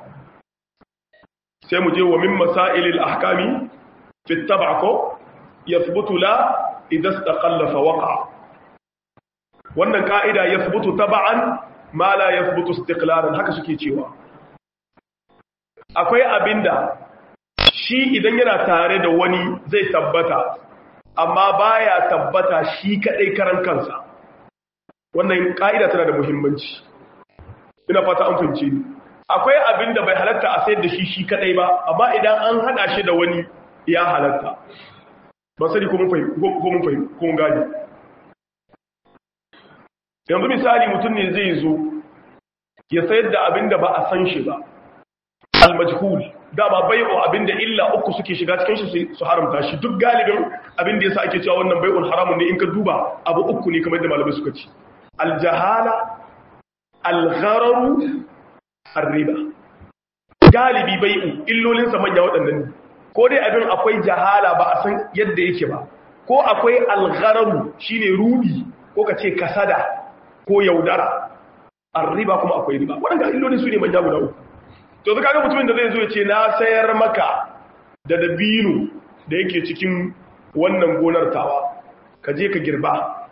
B: sai mu je wa min masailil ahkami fi tab'ako yathbutu la idza istaqalla fa waqa wannan ka'ida yathbutu tab'an ma la yathbutu istiqlalan haka suke cewa akwai abinda shi idan yana tare da wani zai tabbata amma baya tabbata shi kadai karan kansa wannan ka'ida tana da muhimmanci ina fata an fahimce ni akwai abin da bai halatta a sayar da shi shi kadai ba amma idan an hada shi da wani ya halatta ba sani ko mun fahim ko mun gane yanzu misali mutum ne zai zo ya sayar da abin da ba a san shi ba al-majhul dama bai'u abin da illa uku suke shiga cikin shi su haramta shi duk galibin abin da yasa ake cewa wannan bai'ul haramun ne in ka duba abu uku ne kamar da malamai suka ce al-jahala al-ghararu ar-riba galibi bai'u illolin sa manya waɗannan ne ko dai abin akwai jahala ba a san yadda yake ba ko akwai al-ghararu shine rubi ko ka ce kasada ko yaudara ar-riba kuma akwai riba waɗannan illolin su ne manya guda uku to zaka ga mutumin da zai zo ya ce na sayar maka da dabino da yake cikin wannan gonar tawa ka je ka girba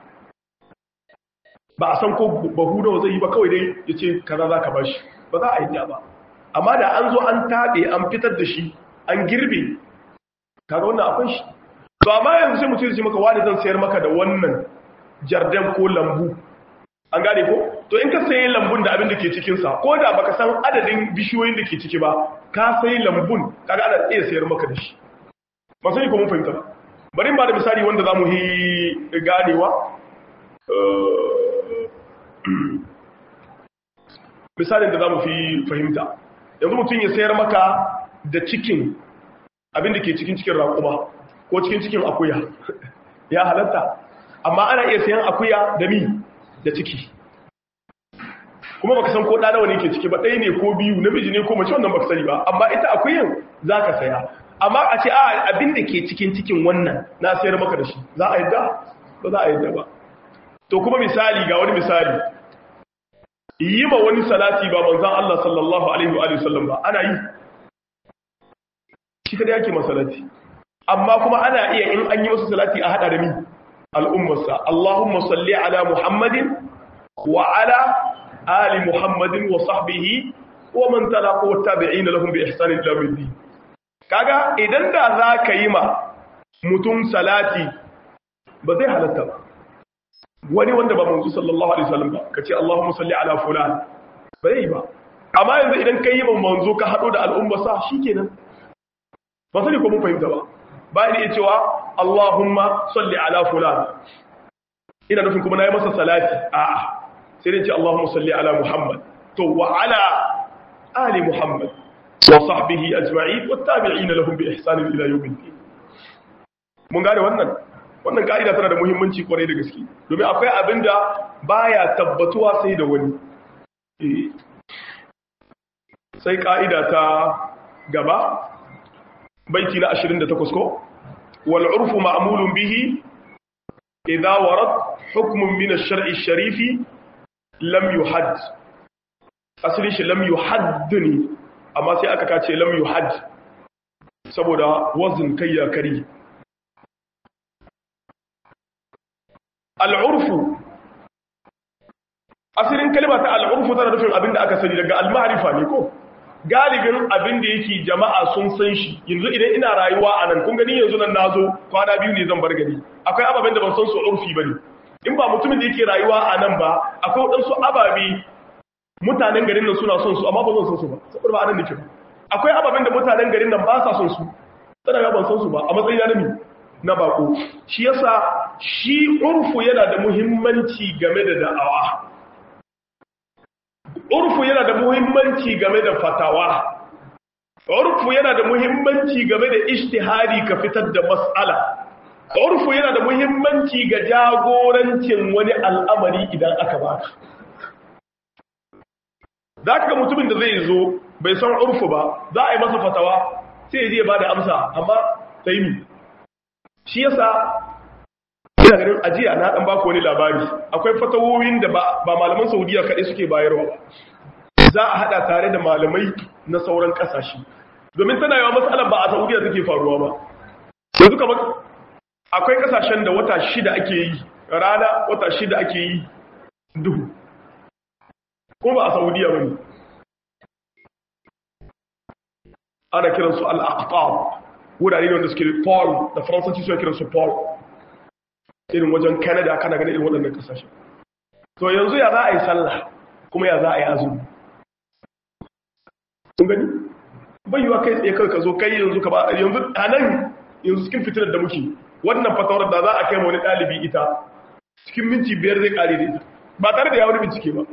B: ba a san ko bahu da zai yi ba kawai dai ya ce kaza za ka ba shi ba za a yi ba amma da an zo an taɓe an fitar da shi an girbe kaga wannan akwai shi to amma yanzu sai mutum ya ce maka wani zan sayar maka da wannan jardin ko lambu an gane ko to in ka sayi lambun da abin da ke cikinsa ko da baka san adadin bishiyoyin da ke ciki ba ka sayi lambun kaga ana iya sayar maka da shi ba sai ko mun fahimta ba bari ba da misali wanda za mu yi ganewa misalin da za mu fi fahimta yanzu mutum ya sayar maka da cikin abin da ke cikin cikin raƙuma ko cikin cikin akuya ya halatta amma ana iya sayan akuya da mi da ciki kuma baka san ko ɗa nawa ne ke ciki ba ɗaya ne ko biyu namiji ne ko mace wannan baka sani ba amma ita akuyan za ka saya amma a ce a abin da ke cikin cikin wannan na sayar maka da shi za a yadda ba za a yadda ba to kuma misali ga wani misali yi ma wani salati ba manzan Allah sallallahu alaihi wa sallam ba ana yi shi kada yake masalati amma kuma ana iya in an yi masa salati a hada da mi al'ummarsa Allahumma salli ala Muhammadin wa ala ali Muhammadin wa sahbihi wa man talaqa wa tabi'ina lahum bi ihsanin ila yawmiddin kaga idan da za ka yi ma mutum salati ba zai halatta ba wani wanda ba manzo sallallahu alaihi wasallam ba kace Allahumma salli ala fulan ba zai ba amma yanzu idan kai yi ma manzo ka hado da al'umma sa shikenan ba sai ko mun fahimta ba ba ni cewa Allahumma salli ala fulan ina nufin kuma nayi masa salati a'a sai dai ce Allahumma salli ala Muhammad to wa ala ali Muhammad وصحبه أجمعين والتابعين لهم بإحسان إلى يوم الدين mun gane wannan wannan ka'ida tana da muhimmanci kwarai da gaske domin akwai abin da baya tabbatuwa sai da wani sai ka'ida ta gaba baiti na 28 ko wal urfu ma'mulun bihi idza warad hukmun min ash-shar'i ash-sharifi lam yuhadd asali shi lam yuhaddni amma sai aka kace lam yuhad saboda wazin kai ya kari al'urfu asirin kalma ta al'urfu tana nufin abinda aka sani daga al-ma'rifa ne ko galibin abinda yake jama'a sun san shi yanzu idan ina rayuwa a nan kun gani yanzu nan nazo kwana biyu ne zan bar gari akwai ababen da ban san su urfi bane in ba mutumin da yake rayuwa a nan ba akwai wadansu ababe mutanen garin nan suna son su amma ba zan son su ba saboda ba anan nake ba akwai ababen da mutanen garin nan ba sa son su tsara ga ban son su ba a matsayin na nami na bako shi yasa shi urfu yana da muhimmanci game da da'awa urfu yana da muhimmanci game da fatawa urfu yana da muhimmanci game da ijtihadi ka fitar da mas'ala urfu yana da muhimmanci ga jagorancin wani al'amari idan aka baka za ka ga mutumin da zai zo bai san urfu ba za a yi masa fatawa sai ya je ba da amsa amma ta yi shi yasa ina ganin ajiya na dan baku wani labari akwai fatawoyin da ba malaman saudiya kaɗai suke bayarwa ba za a haɗa tare da malamai na sauran ƙasashe domin tana yawa matsalar ba a saudiya take faruwa ba yanzu kamar akwai ƙasashen da wata shida ake yi rana wata shida ake yi duhu ko ba a saudiya ba ne ana kiransu al'aqtab wurare ne wanda suke paul da faransanci suna kiransu paul irin wajen canada kana gani irin waɗannan ƙasashe to yanzu ya za a yi sallah kuma ya za a yi azumi kun gani bayyuwa kai tsaye kawai ka zo kai yanzu ka ba yanzu a nan yanzu cikin fitinar da muke wannan fatawar da za a kai wani ɗalibi ita cikin minti biyar zai ƙare da ita ba tare da ya wani bincike ba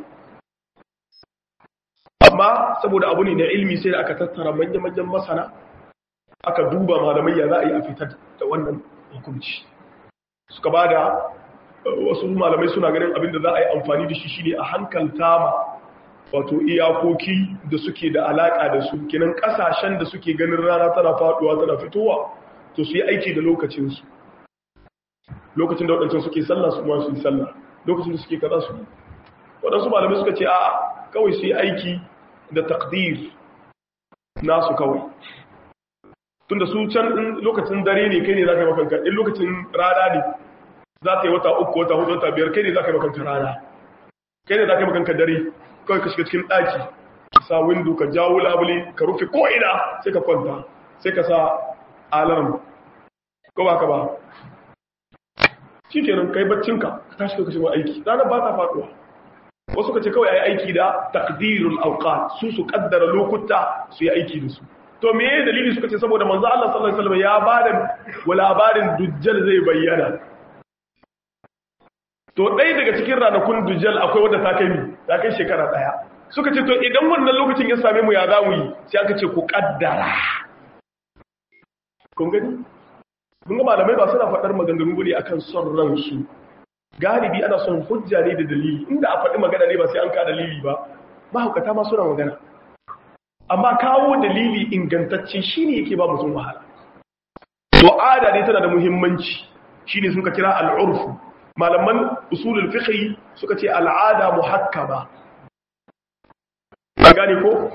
B: amma saboda abu ne na ilmi sai da aka tattara manya-manyan masana aka duba malamai ya za a yi a fitar da wannan hukunci suka ba da wasu malamai suna ganin abinda za a yi amfani da shi shi ne a hankalta ma wato iyakoki da suke da alaƙa da su kinan ƙasashen da suke ganin rana tana faɗuwa tana fitowa to su yi aiki da lokacinsu lokacin da waɗancan suke sallah su ma su yi sallah lokacin da suke kaza su waɗansu malamai suka ce a kawai su yi aiki da takdir nasu kawai tunda su can in lokacin dare ne kai ne za ka yi makanka in lokacin rana ne za ta yi wata uku wata hudu wata biyar kai ne za ka yi makanka rana kai ne za ka yi makanka dare kawai ka shiga cikin ɗaki ka sa windo ka jawo labule ka rufe ko'ina sai ka kwanta sai ka sa alarm ko ba ka ba shi kenan kai baccinka ka tashi ka shiga aiki ranar ba ta faɗuwa wasu ka ce kawai a yi aiki da takdirul auqat su su kaddara lokuta su yi aiki da su to me yayin dalili suka ce saboda manzo Allah sallallahu alaihi wasallam ya bada wa labarin dujjal zai bayyana to dai daga cikin ranakun dujjal akwai wanda ta kai mi ta kai shekara daya suka ce to idan wannan lokacin ya same mu ya za mu yi sai aka ce ku kaddara kun gani mun ga malamai ba suna faɗar maganganu bane akan son ransu galibi ana son hujja ne da dalili inda a faɗi magana ne ba sai an ka dalili ba mahaukata ma suna magana amma kawo dalili ingantacce shine yake ba mutum wahala to ada ne tana da muhimmanci shine suka kira al'urfu malaman usulul fiqh suka ce al'ada muhakkama an gane ko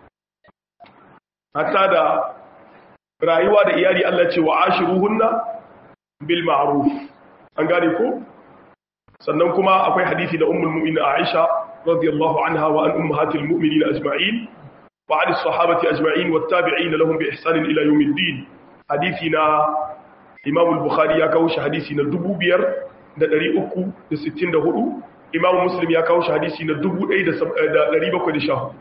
B: hatta da rayuwa da iyali Allah ce wa ashiruhunna bil ma'ruf an gane ko sannan kuma akwai hadisi da ummul mu'minin Aisha radiyallahu anha wa an ummahatil mu'minin ajma'in wa an as-sahabati ajma'in wat tabi'in lahum bi ihsan ila yawmiddin hadisi na Imam al-Bukhari ya kawo shi hadisi na 2364 Imam Muslim ya kawo shi hadisi na 1714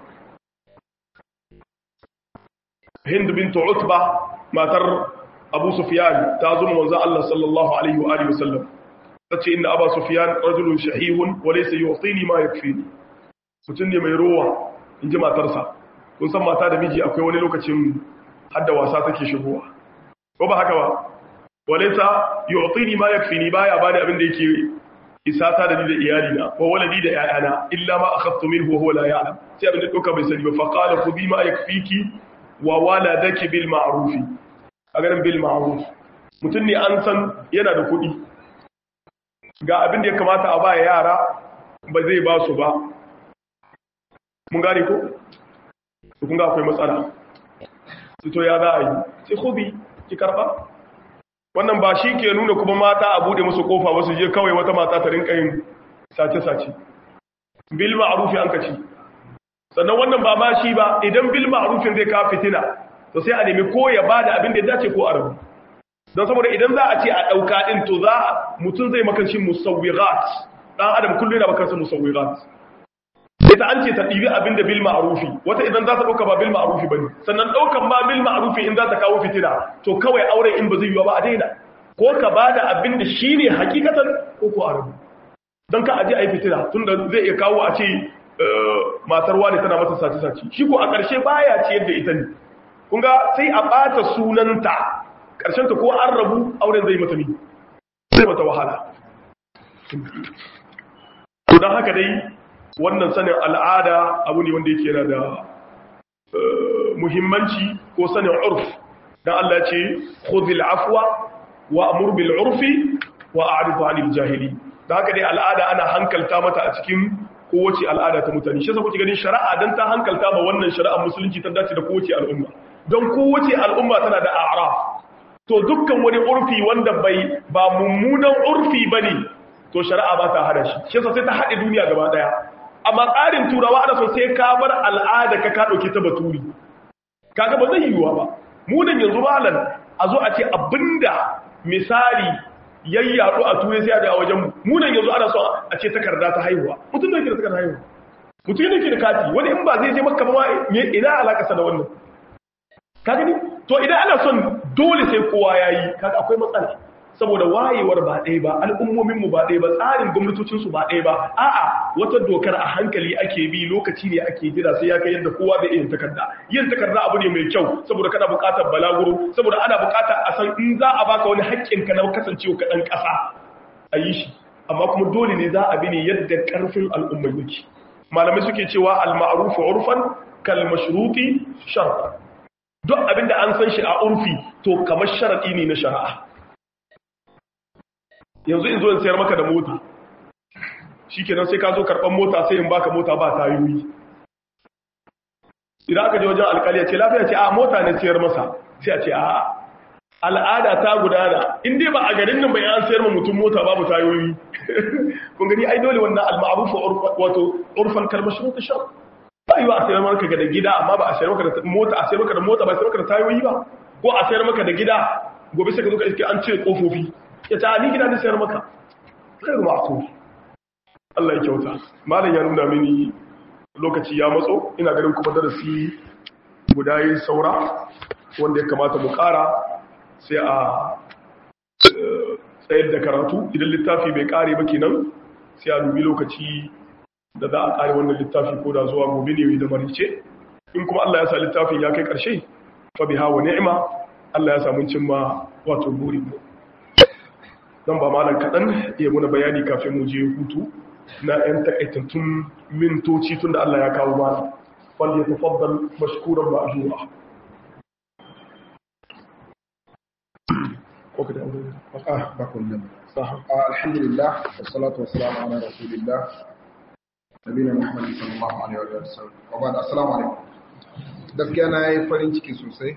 B: Hind bint Utba matar Abu Sufyan ta zo manzo Allah sallallahu alaihi wa alihi wasallam tace inna Abu Sufyan rajulun shahihun wa laysa yu'tini ma yakfini mutun ne mai rowa inji matarsa kun san mata da miji akwai wani lokacin hadda wasa take shigowa ko ba haka ba walaysa yu'tini ma yakfini baya bani abin da yake isata da ni da iyali na ko waladi da yayana illa ma akhadtu minhu wa huwa la ya'lam sai abin da doka bai sani ba fa qala khudhi ma yakfiki wa waladaki bil ma'ruf a ganin bil ma'ruf mutum ne an san yana da kuɗi ga abin da ya kamata a ba yara ba zai ba su ba mun gane ko su kun ga akwai matsala su to ya za a yi sai hobi ki karba wannan ba shi ke nuna kuma mata a bude musu kofa wasu je kawai wata mata ta rinka yin sace-sace bil ma'rufi an kaci sannan wannan ba ma shi ba idan bil ma'rufin zai ka fitina to sai a nemi ko ya bada abin da ya dace ko a rabu don saboda idan za a ce a ɗauka ɗin to za mutum zai makanci musawwirat ɗan adam kullum yana makanci musawwirat ita an ce ta ɗibi abin da bil ma'arufi wata idan za ta ɗauka ba bil ma'arufi ba ne sannan ɗaukan ma bil ma'arufi in za ta kawo fitina to kawai auren in ba zai yiwa ba a daina ko ka ba da abin da shi ne hakikatan ko ko a rabu don ka aje a yi fitina tun da zai iya kawo a ce matar wani tana mata sace-sace shi ko a ƙarshe baya ciyar da ita ne kun ga sai a ɓata sunanta karshen ta ko an rabu auren zai mata ni zai mata wahala to don haka dai wannan sanin al'ada abu ne wanda yake yana da muhimmanci ko sanin urf dan Allah ce khudhil afwa wa amur bil urfi wa a'rifu 'anil jahili da haka dai al'ada ana hankalta mata a cikin kowace al'ada ta mutane shi yasa kuke ganin shari'a dan ta hankalta ma wannan shari'ar musulunci ta dace da kowace al'umma don kowace al'umma tana da a'raf to dukkan wani urfi wanda bai ba mummunan urfi bane to shari'a ba ta hada shi shi yasa sai ta hade duniya gaba daya amma tsarin turawa ana so sai ka bar al'ada ka ka dauke ta baturi kaga ba zai yiwuwa ba mu nan yanzu malam a zo a ce abinda misali yayyado a turai sai da a wajen mu nan yanzu ana so a ce takarda ta haihuwa mutum da yake da takarda haihuwa mutum da yake da kati wani in ba zai je makka ba ma ina alaka sa da wannan ka gani to idan ana son dole sai kowa yayi kaga akwai matsala saboda wayewar ba ɗaya ba al'ummominmu ba ɗaya ba tsarin gwamnatocinsu ba ɗaya ba a'a wata dokar a hankali ake bi lokaci ne ake jira sai ya kai yadda kowa da yin takarda yin takarda abu ne mai kyau saboda kana buƙatar balaguro saboda ana buƙatar a san in za a baka wani haƙƙin ka na kasancewa ka ɗan ƙasa a yi shi amma kuma dole ne za a bi ne yadda ƙarfin al'ummar yake malamai suke cewa al-ma'ruf urfan kal mashruti shar'a duk abinda an san shi a urfi to kamar sharadi ne na shari'a yanzu in zo in sayar maka da mota shi kenan sai ka zo karɓar mota sai in baka mota ba tayoyi idan aka je wajen alkali ya ce lafiya ce a mota ne sayar masa sai a ce a al'ada ta gudana in dai ba a garin nan bai an sayar ma mutum mota babu tayoyi kun gani ai dole wannan al-ma'ruf wato urfan kalmar shi ta shar ba yi ba a sayar maka da gida amma ba a sayar maka da mota a sayar maka da mota ba a sayar maka da tayoyi ba ko a sayar maka da gida gobe sai ka zo ka iske an cire kofofi ya ta ni gida da sayar maka khairu ma'qul Allah ya kyauta malam ya nuna mini lokaci ya matso ina ganin kuma darasi guda yi saura wanda ya kamata mu kara sai a tsayar da karatu idan littafi bai kare ba kenan sai a dubi lokaci da za a kare wannan littafi ko da zuwa gobe ne da marice in kuma Allah ya sa littafin ya kai karshe fa biha wa ni'ma Allah ya samu cimma wato burin mu zan ba malam kaɗan iya muna bayani kafin mu je hutu na 'yan takaitattun mintoci tun da Allah ya kawo mana wanda ya tafaddal mashkuran ba a jura
C: alhamdulillah wassalatu wassalamu ala rasulillah nabiyina muhammad sallallahu alaihi wa sallam wa ba'd assalamu alaikum gaskiya na yi farin ciki sosai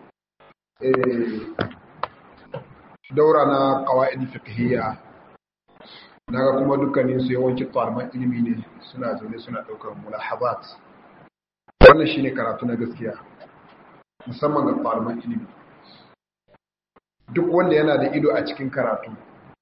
C: daura na qawaid fiqhiyya naga kuma dukkanin su yawanci ɗaliban ilimi ne suna zaune suna ɗaukar mulahabat wannan shine karatu na gaskiya musamman ga ɗaliban ilimi duk wanda yana da ido a cikin karatu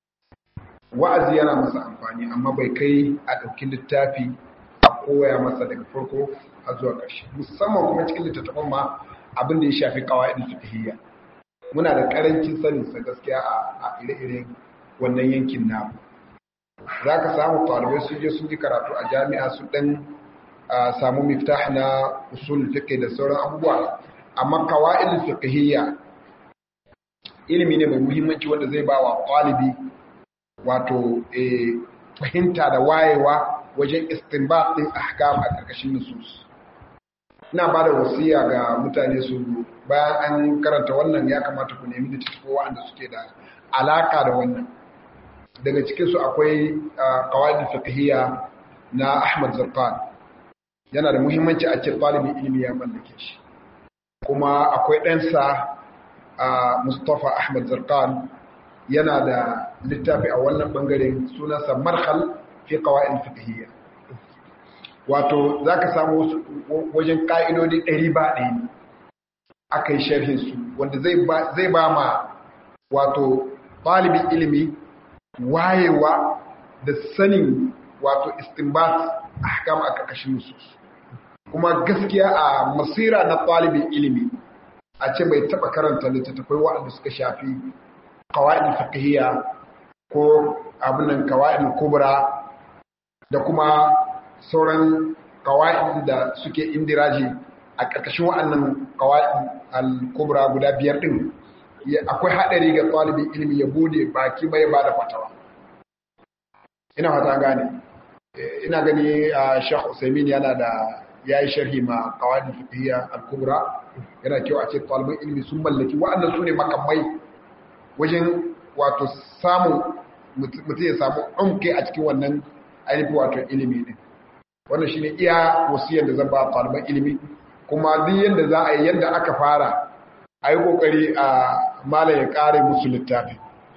C: wa'azi yana masa amfani amma bai kai a ɗauki littafi a koya masa daga farko har zuwa ƙarshe musamman kuma cikin littattafan ma abin da ya shafi qawaid fiqhiyya muna da ƙarancin sanin sa gaskiya a ire-iren wannan yankin namu za ka samu ɗalibai sun je sun ji karatu a jami'a su ɗan samu miftah na usul fiqh da sauran abubuwa amma qawaid fiqhiyya ilimi ne mai muhimmanci wanda zai ba wa ɗalibi wato fahimta da wayewa wajen istinbat din ahkam a ƙarƙashin nusus ina ba da wasiya ga mutane su bayan an karanta wannan ya kamata ku nemi littattafai waɗanda suke da alaka da wannan daga cikinsu akwai kawai fiqhiyya na Ahmad Zarqan yana da muhimmanci a ce ɗalibin ilimi ya mallake shi kuma akwai ɗansa Mustapha Ahmad Zarqan yana da littafi a wannan bangaren sunansa Marhal fi qawaid fiqhiyya wato zaka samu wajen ka'idodi ɗari ba ɗaya aka yi sharhin su wanda zai ba ma wato ɗalibin ilimi wayewa da sanin wato istinbat ahkam a ƙarƙashin nusus kuma gaskiya a masira na ɗalibin ilimi a ce bai taɓa karanta littattafai waɗanda suka shafi kawa'id fiqhiyya ko abinan kawa'id kubra da kuma sauran kawa'id da suke indiraji a ƙarƙashin waɗannan kawa'id al-kubra guda biyar ɗin akwai haɗari ga ɗalibin ilimi ya bude baki bai ba da fatawa ina fata gane ina gani a shekh usaimin yana da ya yi sharhi ma kawadin fiqhiyya al-kubra yana kyau a ce ɗalibin ilimi sun mallaki wa'annan su ne makamai wajen wato samun mutum ya samu umke a cikin wannan ainihin wato ilimi ne wannan shi ne iya wasiyar da zan ba ɗaliban ilimi kuma duk yadda za a yi yadda aka fara a yi ƙoƙari a mala ya ƙare musu littafi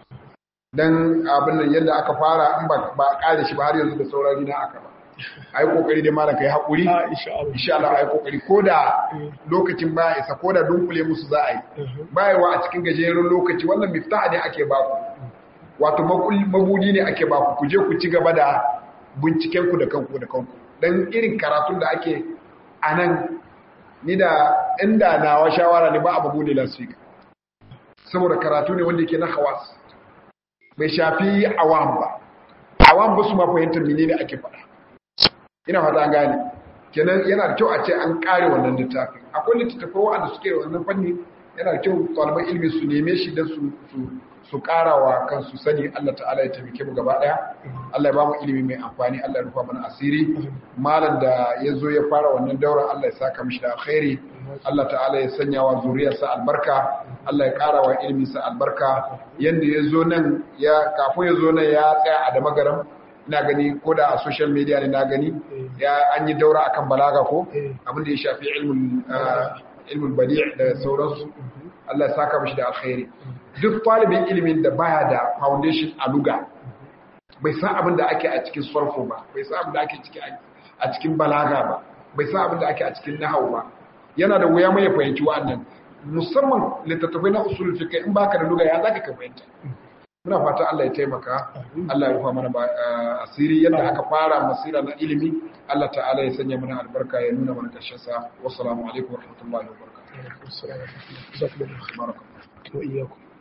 C: don abin nan yadda aka fara in ba a ƙare shi ba har yanzu da saurari na aka ba a yi ƙoƙari da mala ka yi haƙuri insha Allah a yi ƙoƙari ko da lokacin ba isa ko da dunkule musu za a yi bayawa a cikin gajeren lokaci wannan miftaha ne ake baku wato mabudi ne ake baku ku je ku ci gaba da bincikenku da kanku da kanku don irin karatun da ake a nan ni da inda nawa shawara ne ba a babu da lasfika saboda karatu ne wanda ke na hawas bai shafi awam ba awam ba su ma fahimtar mene ne ake faɗa ina fata gane kenan yana da kyau a ce an ƙare wannan littafin akwai littattafai wanda suke wannan fanni yana da kyau ɗaliban ilimi su neme shi don su su ƙara wa kansu sani Allah ta'ala ya taimake mu gaba ɗaya Allah ya ba mu ilimi mai amfani Allah ya rufa mana asiri malam da ya zo ya fara wannan daura Allah ya saka mishi da alkhairi Allah ta'ala ya sanya wa zuriyarsa albarka Allah ya ƙara wa iliminsa albarka yanda ya zo nan ya kafin ya zo nan ya tsaya a da magaram ina gani ko da a social media ne na gani ya an yi daura akan balaga ko abin da ya shafi ilmul ilmul badi' da sauransu Allah ya saka mishi da alkhairi duk talibin ilimin da baya da foundation a luga bai san abin da ake a cikin sarfo ba bai san abin da ake a cikin balaga ba bai san abin da ake a cikin nahawu ba yana da wuya mai fahimci wa'annan musamman littattafai na usul fiqh in baka da luga ya zaka ka fahimta muna fata Allah ya taimaka Allah ya rufa mana asiri yadda aka fara masira na ilimi Allah ta'ala ya sanya mana albarka ya nuna mana karshen sa wassalamu alaikum warahmatullahi wabarakatuh
B: وإياكم